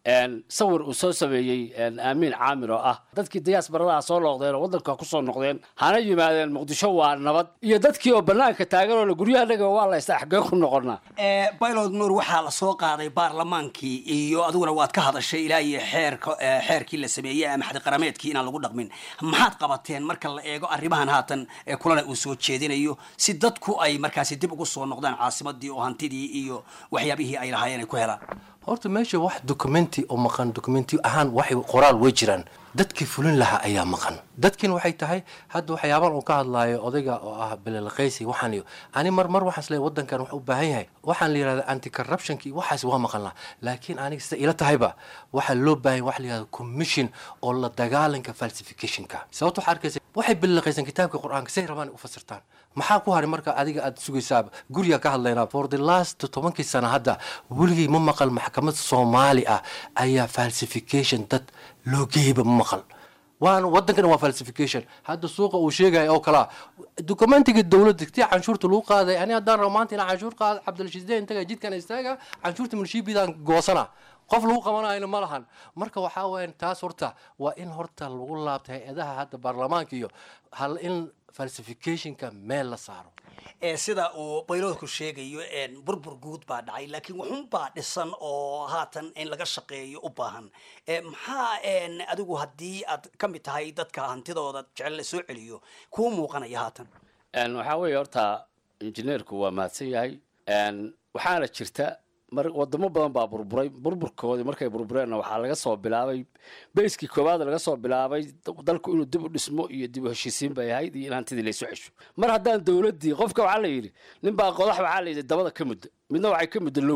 sawir uu soo sameeyey aamiin caamir oo ah dadkii dayaas baradaha soo noqdeen oo waddanka kusoo noqdeen hana yimaadeen muqdisho waa nabad iyo dadkii oo banaanka taagan oo guryahanaga waa la ista xagee ku noqonaa baylod nuur waxaa la soo qaaday baarlamaankii iyo adiguna waad ka hadashay ilaa iyo xeerka xeerkii la sameeyey ama xadiqarameedkii inaan lagu dhaqmin maxaad qabateen marka la eego arrimahan haatan kulana uu soo jeedinayo si dadku ay markaasi dib ugu soo noqdaan caasimadii oo hantidii iyo waxyaabihii ay lahaayeen ay ku helaan horta meesha wax documenti oo maqan documenti ahaan waxay qoraal way jiraan dadkii fulin lahaa ayaa maqan dadkiina waxay tahay hadda waxyaaban uu ka hadlaayo odayga oo ah belelqaysi waxaan iyo ani mar mar waxaas leeyahay waddankan wax u baahan yahay waxaan la yidhahda anti corruptionki waxaas waa maqan laha laakiin aniga sida ila tahayba waxaa loo baahan wax la yidhahda commission oo la dagaalanka falsificationka sababta waxaa arkaysa waxay belelqaysan kitaabka qur-aanka say rabaan u fasirtaan maxaa ku haray marka adiga aad sugaysaa guriga ka hadlaynaa for the last tobankii sana hadda weligii ma maqal maxkamad soomaali ah ayaa falsification dad loo geeyba ma maqal waana waddankana waa falsification hadda suuqa uu sheegaya oo kalaa documentiga dowladda tii canshuurta lagu qaaday ani haddaan rabo maanta inaan canshuur qaado cabdilshiisdeen intaga jidkan istaaga canshuurta milshiibidaan goosana qof lagu qabanayna ma lahan marka waxaa weeyaan taas horta waa in horta lagu laabta hay-adaha hadda baarlamaanka iyo hal in falsificationka meel la saaro sida uu bayloodku sheegayo burbur guud baa dhacay laakiin wuxunbaa dhisan oo haatan in laga shaqeeyo u baahan maxaa adigu haddii aad ka mid tahay dadka hantidooda jecel la soo celiyo kuu muuqanaya haatan waxaa weeye horta injineerku waa mahadsan yahay waxaana jirta mar wadamo badan baa burburay burburkoodii markay burbureenna waxaa laga soo bilaabay bayskii koowaad laga soo bilaabay dalku inuu dib u dhismo iyo dib u heshiisiin bay ahayd iyo in hantidii laysu xesho mar haddaan dowladdii qofka waxaa la yidhi ninbaa qodax waxaa la yidhi dabada ka mudda midna waxay ka mudda lowga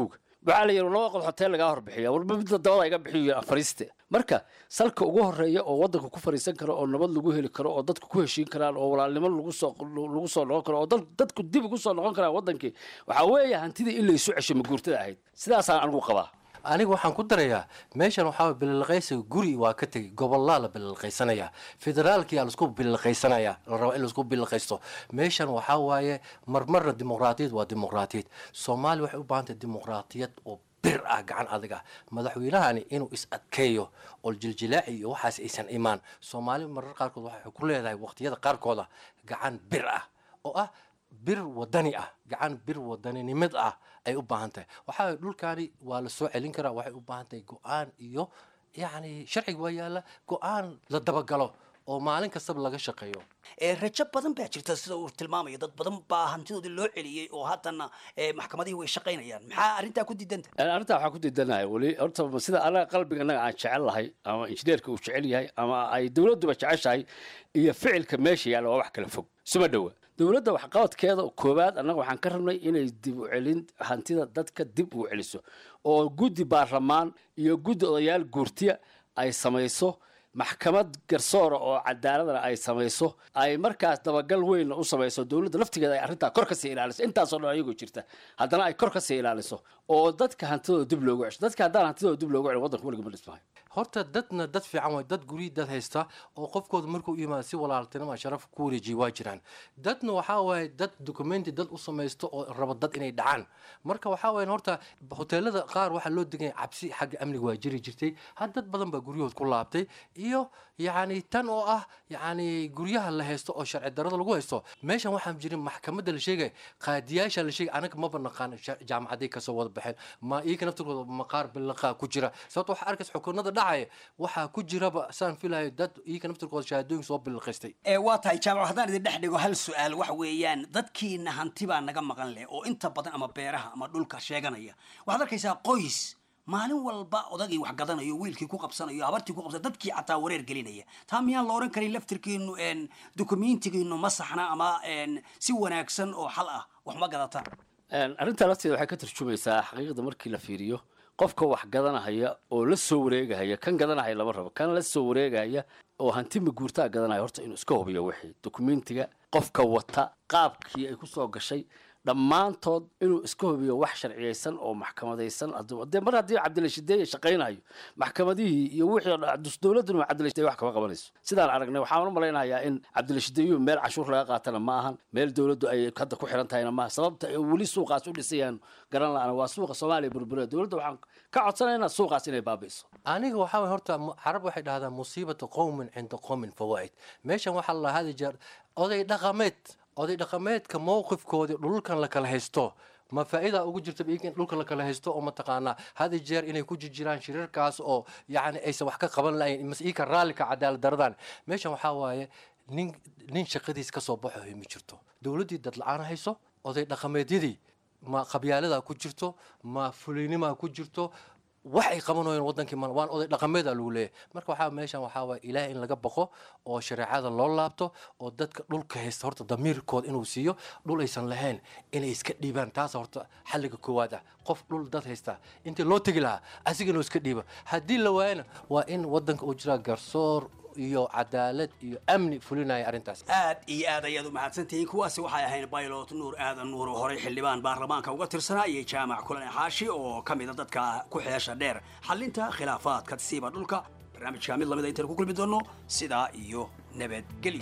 waxaa la yidhi laba qod hoteel lagaa horbixiya warba midda dabada iga bixiyo afariiste marka salka ugu horeeya oo wadanka ku fariisan karo oo nabad lagu heli karo oo dadku ku heshiin karaan oo walaalnimo lagu soo lagu soo noqon karo oo dad- dadku dib ugu soo noqon karaan wadankii waxaa weeye hantidii in laysu cesho maguurtada ahayd sidaasaan anigu qabaa aniga waxaan ku darayaa meeshan waxaa waye bililqaysiga guri waa ka tegey gobolaa la bililqaysanaya federaalkiyaa laisku bililqaysanaya la raba in laisku bililqaysto meeshan waxaa waaye marmarna dimuqraatiyad waa dimuqraatiyad soomaaliya waxay u baahan tahay dimuqraatiyad oo bir ah gacan adag ah madaxweynahani inuu is adkeeyo oo jiljilaaci iyo waxaas aysan imaan soomaali marar qaarkood waxay ku leedahay waqtiyada qaarkooda gacan bir ah oo ah bir wadani ah gacan bir wadaninimad ah ay u baahan tahay waxaa waye dhulkaani waa la soo celin karaa waxay u baahan tahay go-aan iyo yacni sharciga waa yaalla go-aan la dabagalo oo maalin kastaba laga shaqeeyo ee rajo badan baa jirta sida uu tilmaamayo dad badan baa hantidoodii loo celiyey oo haddana ee, maxkamadihii way shaqaynayaan maxaa arrintaa ku diidanta Een, arrintaa waxaan ku diidanahay weli horta sida anaga qalbiga anaga aan jecel lahay ama injineerka uu jecel yahay ama ay dowladduba jeceshahay iyo ficilka meesha yaalla waa wax kala fog suma dhowa dowladda waxqabadkeeda koowaad annaga waxaan ka rabnay inay dib u celin hantida dadka dib ugu celiso oo guddi baarlamaan iyo guddi odayaal guurtiya ay samayso maxkamad garsoora oo cadaaladana ay samayso ay markaas dabagal weyn u samayso dowladda laftigeeda ay arrintaa kor kasii ilaaliso intaasoo dhan ayagoo jirta haddana ay kor kasii ilaaliso oo dadka hantidooda dib loogu cesho dadka haddaan hantidooda dib loogu celin waddanka weliga ma dhismahay horta dadna dad fiican waay dad guryi dad haysta oo qofkooda markuu u yimaado si walaaltinimo sharaf ku wareejiya waa jiraan dadna waxaa waaye dad documenti dad u samaysto oo raba dad inay dhacaan marka waxaa waaye horta hoteelada qaar waxaa loo deganya cabsi xagga amniga waa jiri jirtay had dad badan baa guryahood ku laabtay iyo yacni tan oo ah yacni guryaha la haysto oo sharci darada lagu haysto meeshan waxaan jirin maxkamadda la sheegaya qaadiyaasha la sheegay anaga maba naqaan sha- jaamacaday kasoo wada baxeen ma iyaga naftirkooda maqaar bilaqaa ku jira sababto waxaa arkaysa xukunada dhacaya waxaa ku jiraba saan filayo dad iyaga naftirkooda shahaadooyin soo bilaqaystay ee waa tahay jaamac haddaan idin dhex dhigo hal su-aal waxa weeyaan dadkiina hanti baa naga maqan leh oo inta badan ama beeraha ama dhulka sheeganaya waxaad arkaysaa qoys maalin walba odagii wax gadanayo wiilkii ku qabsanayo habartii ku qabsanayo dadkii xataa wareer gelinaya taa miyaan la oran karin laftirkiinu en dokumentigiinu ma saxna ama en si wanaagsan oo xal ah wax ma gadataan Een, arrintaa lafteeda waxay ka tarjumaysaa xaqiiqda markii la fiiriyo qofka wax gadanahaya oo la soo wareegahaya kan gadanahaya lama rabo kan la soo wareegahaya oo hanti maguurtaa gadanaya horta inuu iska hubiyo wixii dokumentiga qofka wata qaabkii ay ku soo gashay dhammaantood inuu iska hubiyo wax sharciyeysan oo maxkamadaysan hadduu- dee mar haddii cabdilashideeye shaqaynayo maxkamadihii iyo wixii oo dhan, dus- dowladduna cabdilashideeye wax kama qabanayso sidaan aragnay waxaan u malaynayaa in cabdilashideeyuhu meel cashuur laga qaatana ma ahan meel dowladdu ay hadda ku xiran tahayna maaha sababta ay weli suuqaas u dhisayaan garan la-aan waa suuqa soomaaliya burbura dowladda waxaan ka codsanaynaa suuqaas inay baabi'iso aniga waxaa waye horta mu- carab waxay dhahdaa musiibata qowmin cinda qowmin fawaa'id meeshan waxaa la hadi jeer oday dhaqameed oday dhaqameedka mowqifkoodii dhulkan la kala haysto ma faa'iida ugu jirta in dhulka la kala haysto oo mataqaanaa hadi jeer inay ku jirjiraan shirarkaas oo yacni aysan wax ka qaban lahayn mase ika raallika cadaalad daradan meeshan waxaa waaye nin nin shaqadiis ka soo baxo ma jirto dowladdii dad la-aan hayso oday dhaqameedyadii ma qabyaaladaa ku jirto ma fulaynimaa ku jirto wax ay qabanayeen wadankii mal waan oday dhaqameeda lagu leeyahay marka waxaa meeshan waxaa waaya ilaah in laga baqo oo shareecada loo laabto oo dadka dhulka haysta horta damiirkooda inuu siiyo dhul aysan lahayn inay iska dhiibaan taas horta xalliga koowaad ah qof dhul dad haysta intii loo tegi lahaa asiga inuu iska dhiibo haddii la waayana waa in wadanka uu jiraa garsoor iyo cadaalad iyo amni fulinaya arrintaas aad iyo aad ayaad u mahadsantihiin kuwaasi waxay ahayn baylot nuur aadan nuur oo horey xildhibaan baarlamaanka uga tirsanaa iyo jaamac kulane xaashi oo ka mid a dadka ku xeesha dheer xalinta khilaafaadka siiba dhulka barnaamijka mid lamida intaan ku kulmi doono sidaa iyo nabadgelyo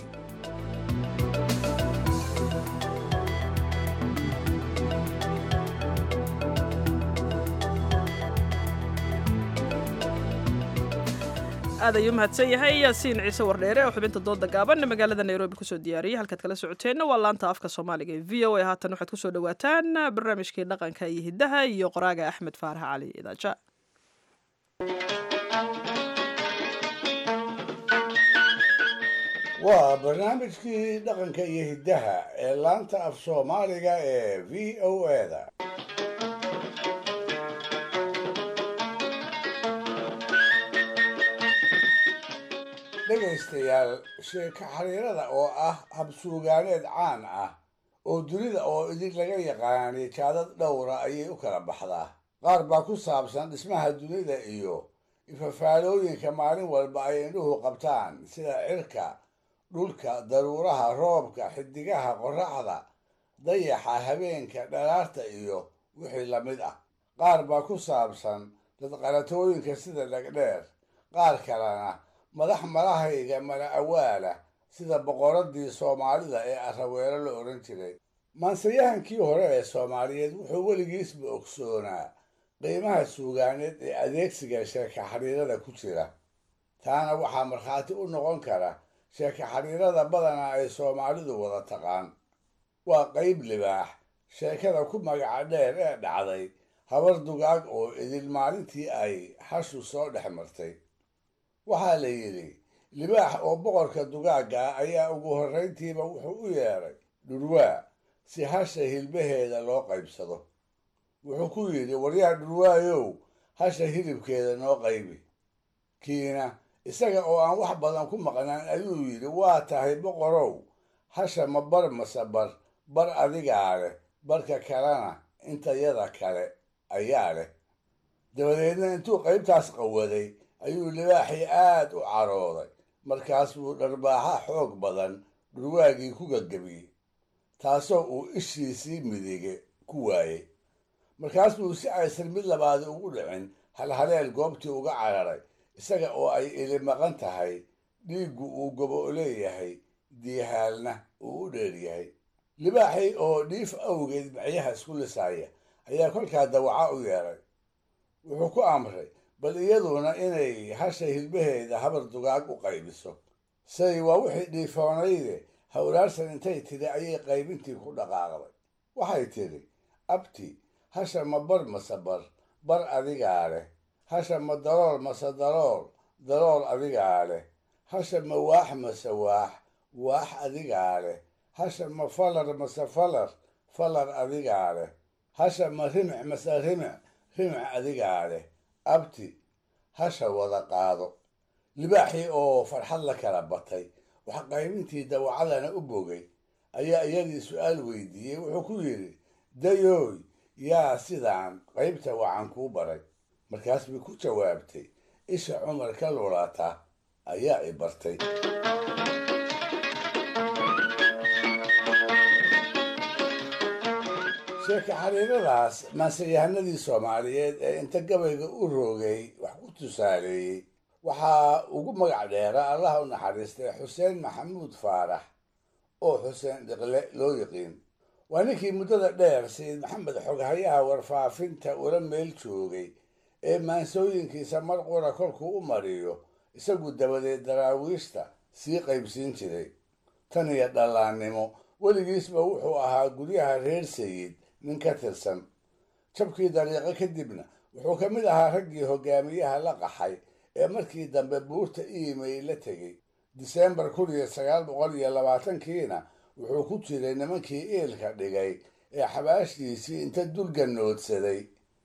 aad ayuu mahadsan yahay yaasiin ciise wardheere oo xubinta dooda gaaban magaalada nairobi kusoo diyaariyey halkaad kala socoteenna waa laanta afka soomaaliga ee v o a haatan waxaad kusoo dhawaataan barnaamijkii dhaqanka iyo hiddaha iyo qoraaga axmed faarax cali idaaja waa barnaamijkii dhaqanka iyo hiddaha ee laanta af soomaaliga ee v o da dhegaystayaal sheeko xariirada oo ah habsuugaaneed caan ah oo dunida oo idin laga yaqaanay jaadad dhowra ayay u kala baxdaa qaar baa ku saabsan dhismaha dunida iyo ifafaalooyinka maalin walba ay indhuhu qabtaan sida cirka dhulka daruuraha roobka xidigaha qoraxda dayaxa habeenka dhalaarta iyo wixii la mid ah qaar baa ku saabsan dadqalatooyinka sida dhegdheer qaar kalena madax malahayga mala awaala sida boqoradii soomaalida ee araweelo la odhan jiray maansayahankii hore ee soomaaliyeed wuxuu weligiisba ogsoonaa qiimaha suugaaneed ee adeegsiga sheeka xariirada ku jira taana waxaa markhaati u noqon kara sheeka xariirada badanaa ay soomaalidu wada taqaan waa qayb libaax sheekada ku magaca dheer ee dhacday habar dugaag oo idil maalintii ay hashu soo dhex martay waxaa la yidhi libaax oo boqorka dugaagga ah ayaa ugu horrayntiiba wuxuu u yeedhay dhurwaa si hasha hilbaheeda loo qaybsado wuxuu ku yidhi waryaa dhurwaayow hasha hilibkeeda noo qaybi kiina isaga oo aan wax badan ku maqnaan ayuu yidhi waa tahay boqorow hasha ma bar mase bar bar adigaa leh barka kalena intayada kale ayaa leh dabadeedna intuu qaybtaas qawaday ayuu libaaxii aad u carooday markaas buu dharbaaxa xoog badan dhurwaagii ku gagabiyey taasoo uu ishiisii midige ku waayey markaas buu si aysan mid labaadi ugu dhicin halhaleel goobtii uga cararay isaga oo ay ili maqan tahay dhiiggu uu gobo leeyahay diihaalna uu u dheeryahay libaaxii oo dhiif awgeed macyaha isku lisaaya ayaa kolkaa dawaca u yeedhay wuxuu ku amray bal iyaduna inay hasha hilbaheeda habar dugaag u qaybiso say waa wixii dhiifoonayde hawlaarsan intay tidhi ayay qaybintii ku dhaqaaqday waxay tidhi abti hasha ma bar mase bar bar adigaa leh hasha ma dalool mase dalool dalool adigaa leh hasha ma waax mase waax waax adigaa leh hasha ma falar mase falar falar adigaa leh hasha ma rimic mase rimic rimic adigaa leh abti hasha wada qaado libaaxii oo farxad la kala batay wax qaybintii dawacadana u bogay ayaa iyadii su-aal weydiiyey wuxuu ku yidhi dayooy yaa sidaan qaybta wacan kuu baray markaas bay ku jawaabtay isha cumar ka lulata ayaa i bartay sheeka xariiradaas maanseyahanadii soomaaliyeed ee inta gabayga u roogay wax ku tusaaleeyey waxaa ugu magac dheera allaha u naxariistay xuseen maxamuud faarax oo xuseen dhiqle loo yiqiin waa ninkii muddada dheer sayid maxamed xoghayaha warfaafinta ula meel joogay ee maansooyinkiisa mar qura kolkuu u mariyo isagu dabadeed daraawiishta sii qaybsiin jiray tan iyo dhallaannimo weligiisba wuxuu ahaa guryaha reer sayid nin ka tirsan jabkii dariiqo kadibna wuxuu ka mid ahaa raggii hogaamiyaha la qaxay ee markii dambe buurta iimayl la tegey diseembar kun iyo sagaal boqol iyo labaatankiina wuxuu ku jiray nimankii iilka dhigay ee xabaashiisii inta dulganoodsaday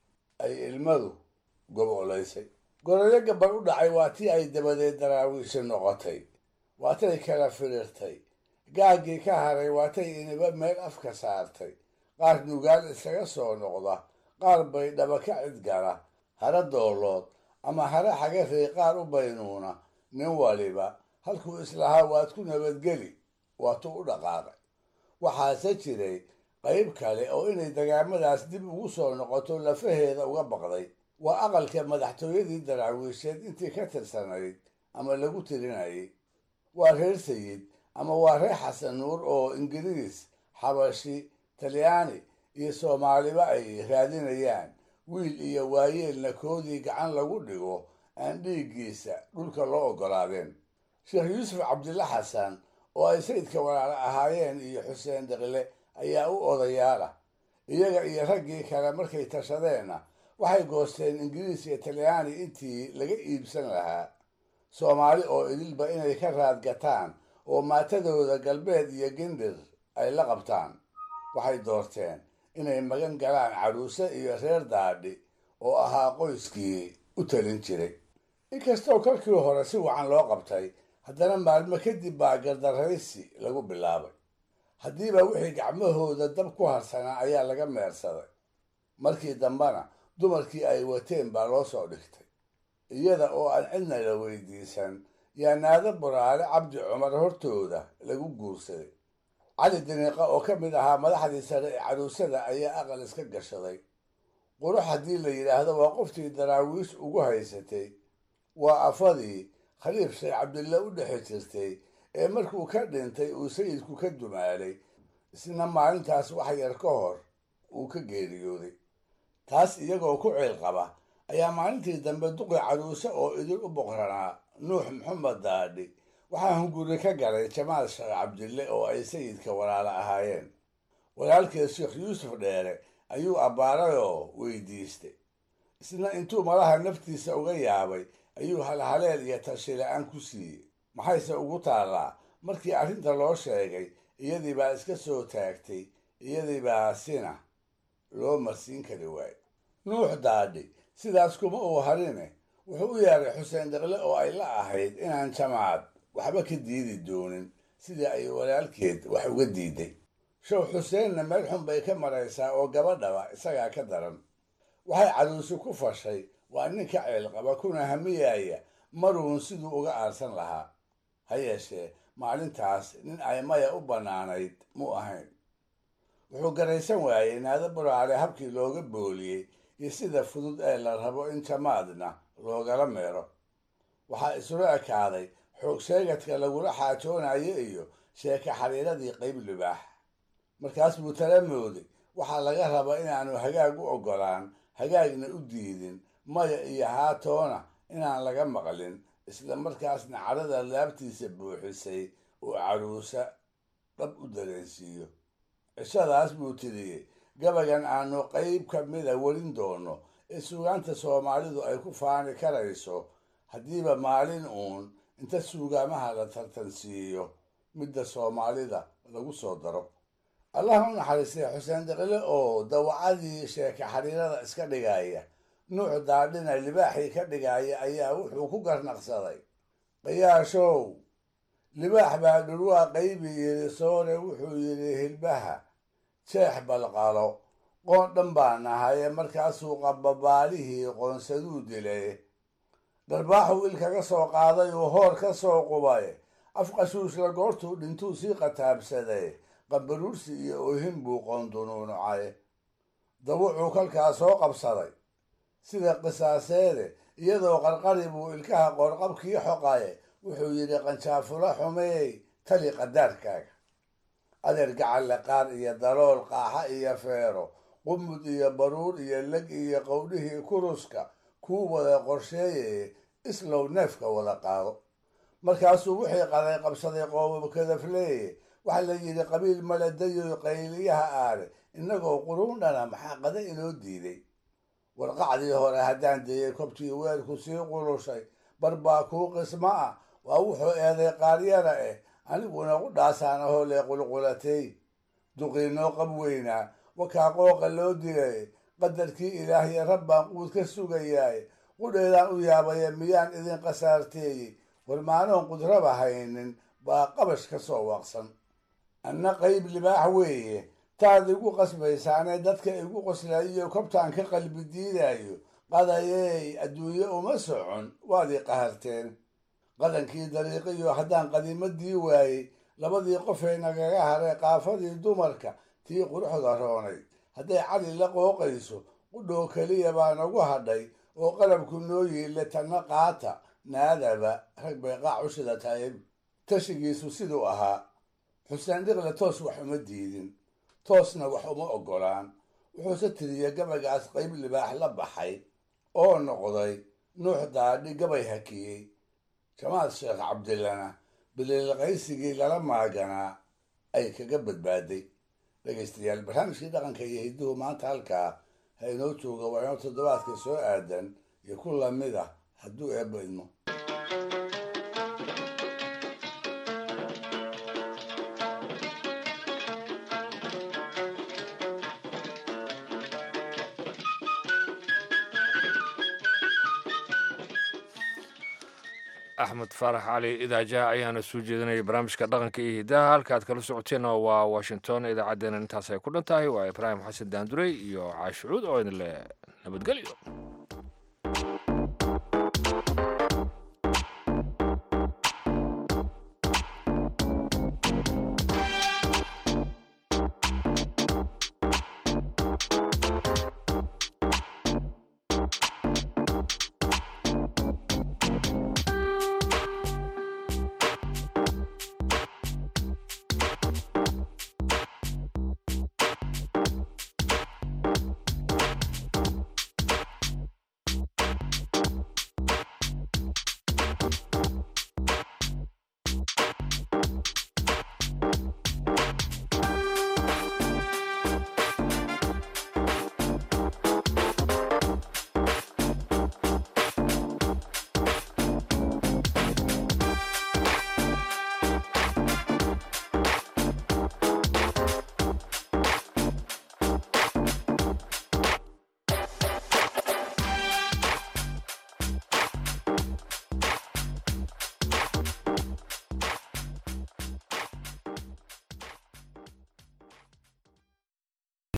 ay ilmadu gobolaysay goroyo gabar u dhacay waa tii ay dabadeed daraawiishi noqotay waatay kala firiirtay gaaggii ka haray waatay iniba meel afka saartay qaar nugaal iskaga soo noqda qaar bay dhaba ka cidgala hara doolood ama hara xagarey qaar u baynuuna nin waliba halkuu islahaa waad ku nabadgeli waatuu u dhaqaaqay waxaase jiray qayb kale oo inay dagaamadaas dib ugu soo noqoto lafaheeda uga baqday waa aqalka madaxtooyadii daraawiisheed intii ka tirsanayd ama lagu tirinayay waa reer sayid ama waa reer xasan nuur oo ingiriis xabashi talyaani iyo soomaaliba ay raadinayaan wiil iyo waayeelna koodii gacan lagu dhigo aan dhiiggiisa dhulka loo oggolaadeen sheekh yuusuf cabdilla xasan oo ay sayidka walaalo ahaayeen iyo xuseen deqle ayaa u odayaala iyaga iyo raggii kale markay tashadeenna waxay goosteen ingiriis iyo talyaani intii laga iibsan lahaa soomaali oo idilba inay ka raadgataan oo maatadooda galbeed iyo gindir ay la qabtaan waxay doorteen inay magan galaan caruuse iyo reer daadhi oo ahaa qoyskii u talin jiray inkastoo kolkii hore si wacan loo qabtay haddana maalmo kadib baa gardaraysi lagu bilaabay haddiiba wixii gacmahooda dab ku harsanaa ayaa laga meersaday markii dambena dumarkii ay wateen baa loo soo dhigtay iyada oo aan cidna la weydiisan yaa naado buraale cabdi cumar hortooda lagu guursaday cali diniiqa oo ka mid ahaa madaxdii sare ee caruusada ayaa aqal iska gashaday qurux haddii la yidhaahdo waa qoftii daraawiish ugu haysatay waa afadii khaliif sheekh cabdille u dhexi jirtay ee markuu ka dhintay uu sayidku ka dumaalay isna maalintaas wax yar ka hor uu ka geeriyooday taas iyagoo ku ciil qaba ayaa maalintii dambe duqi caruuse oo idin u boqranaa nuux maxamed daadhi waxaa hunguri ka galay jamaal sheekh cabdille oo ay sayidka walaalo ahaayeen walaalkeed sheekh yuusuf dheere ayuu abbaaray oo weydiistay isna intuu malaha naftiisa uga yaabay ayuu halhaleel iyo tashi la-aan ku siiyey maxayse ugu taallaa markii arrinta loo sheegay iyadii baa iska soo taagtay iyadii baa sina loo marsiin kari waayo nuux daadhi sidaas kuma uu harine wuxuu u yeeray xuseen daqle oo ay la ahayd inaan jamaad waxba ka diidi doonin sidii ay walaalkeed wax uga diiday show xuseenna meel xun bay ka maraysaa oo gabadhaba isagaa ka daran waxay caruusi ku fashay waa nin ka ceelqaba kuna hamiyaaya maruun siduu uga aarsan lahaa ha yeeshee maalintaas nin ay maya u bannaanayd mu ahayn wuxuu garaysan waayey naado buraale habkii looga booliyey iyo sida fudud ee la rabo in jamaadna loogala meero waxaa isula ekaaday xoog sheegadka lagula xaajoonayo iyo sheeka xariiradii qayb libaax markaas buu tala mooday waxaa laga raba inaanu hagaag u oggolaan hagaagna u diidin maya iyo haatoona inaan laga maqlin isla markaasna cadhada laabtiisa buuxisay oo caruusa dhab u dareensiiyo cishadaas buu tiriyey gabagan aanu qayb ka mida welin doono ee suugaanta soomaalidu ay ku faani karayso haddiiba maalin uun inta suugaamaha la tartansiiyo midda soomaalida lagu soo daro allah u naxariistay xuseen daqile oo dawacadii sheeka xariirada iska dhigaya nuuc daadhina libaaxii ka dhigaya ayaa wuxuu ku garnaqsaday qayaashow libaax baa dhurwaa qaybi yidhi soore wuxuu yidhi hilbaha jeex balqalo qoon dhan baa nahaye markaasuu qababaalihii qoonsaduu dilay dharbaaxuu il kaga soo qaaday uu hoor ka soo qubay afqashuushla goortuu dhintuu sii qataabsaday qabaruursi iyo oohin buu qoondunuunucay dawucuu kalkaa soo qabsaday sida qisaaseede iyadoo qarqari buu ilkaha qoorqabkii xoqaye wuxuu yidhi qanjaafula xumeey tali qadaarkaaga adeer gacalle qaar iyo dalool qaaxa iyo feero qumud iyo baruur iyo leg iyo qowdhihii kuruska kuu wada qorsheeyeye islow neefka wada qaado markaasuu wixii qaday qabsaday qoobabkadafleeye waxaa la yidhi qabiil maladayo qayliyaha aare innagoo quruundhana maxaa qada inoo diiday warqacdii hore haddaan deeyey kobtii weelku sii qulushay barbaa kuu qismo ah waa wuxuu eeday qaaryara eh aniguna u dhaasaan ahoo lee qulqulatay duqiinoo qab weynaa wakaa qooqa loo dilay qadarkii ilaahiy rabbaan quud ka sugayaay qudheedaan u yaabaya miyaan idin qasaarteeyey warmaanoon qudraba haynin baa qabash ka soo waaqsan anna qayb libaax weeye taad igu qasbaysaanee dadka igu qoslayiyo kobtaan ka qalbi diidayo qadayey adduunye uma socon waad ii qaharteen qadankii dariiqiyo haddaan qadiimadii waayey labadii qofee nagaga haray qaafadii dumarka tii quruxda roonayd hadday cali la qooqayso qudhoo keliya baa nagu hadhay oo qalabku noo yiille tanna qaata naadaba rag bay qaac u shidatayb tashigiisu siduu ahaa xuseen dhiqle toos wax uma diidin toosna wax uma oggolaan wuxuuse tiriyey gabaygaas qayb libaax la baxay oo noqday nuux daadhi gabay hakiyey jamaal sheekh cabdillana biliilqaysigii lala maaganaa ay kaga badbaaday dhegaystayaal barnaamijkii dhaqanka iyo hidduhu maanta halkaa ha inoo jooga waa inoo toddobaadka soo aadan iyo ku lamid ah hadduu eebba idmo axmed faarax cali idaaja ayaana soo jeedinaya barnaamijka dhaqanka iyo hidaha halka aad kala socoteen waa washington idaacaddeenna intaas ay ku dhan tahay waa ibraahim xasan daandurey iyo caashucuud oo idin leh nabadgelyo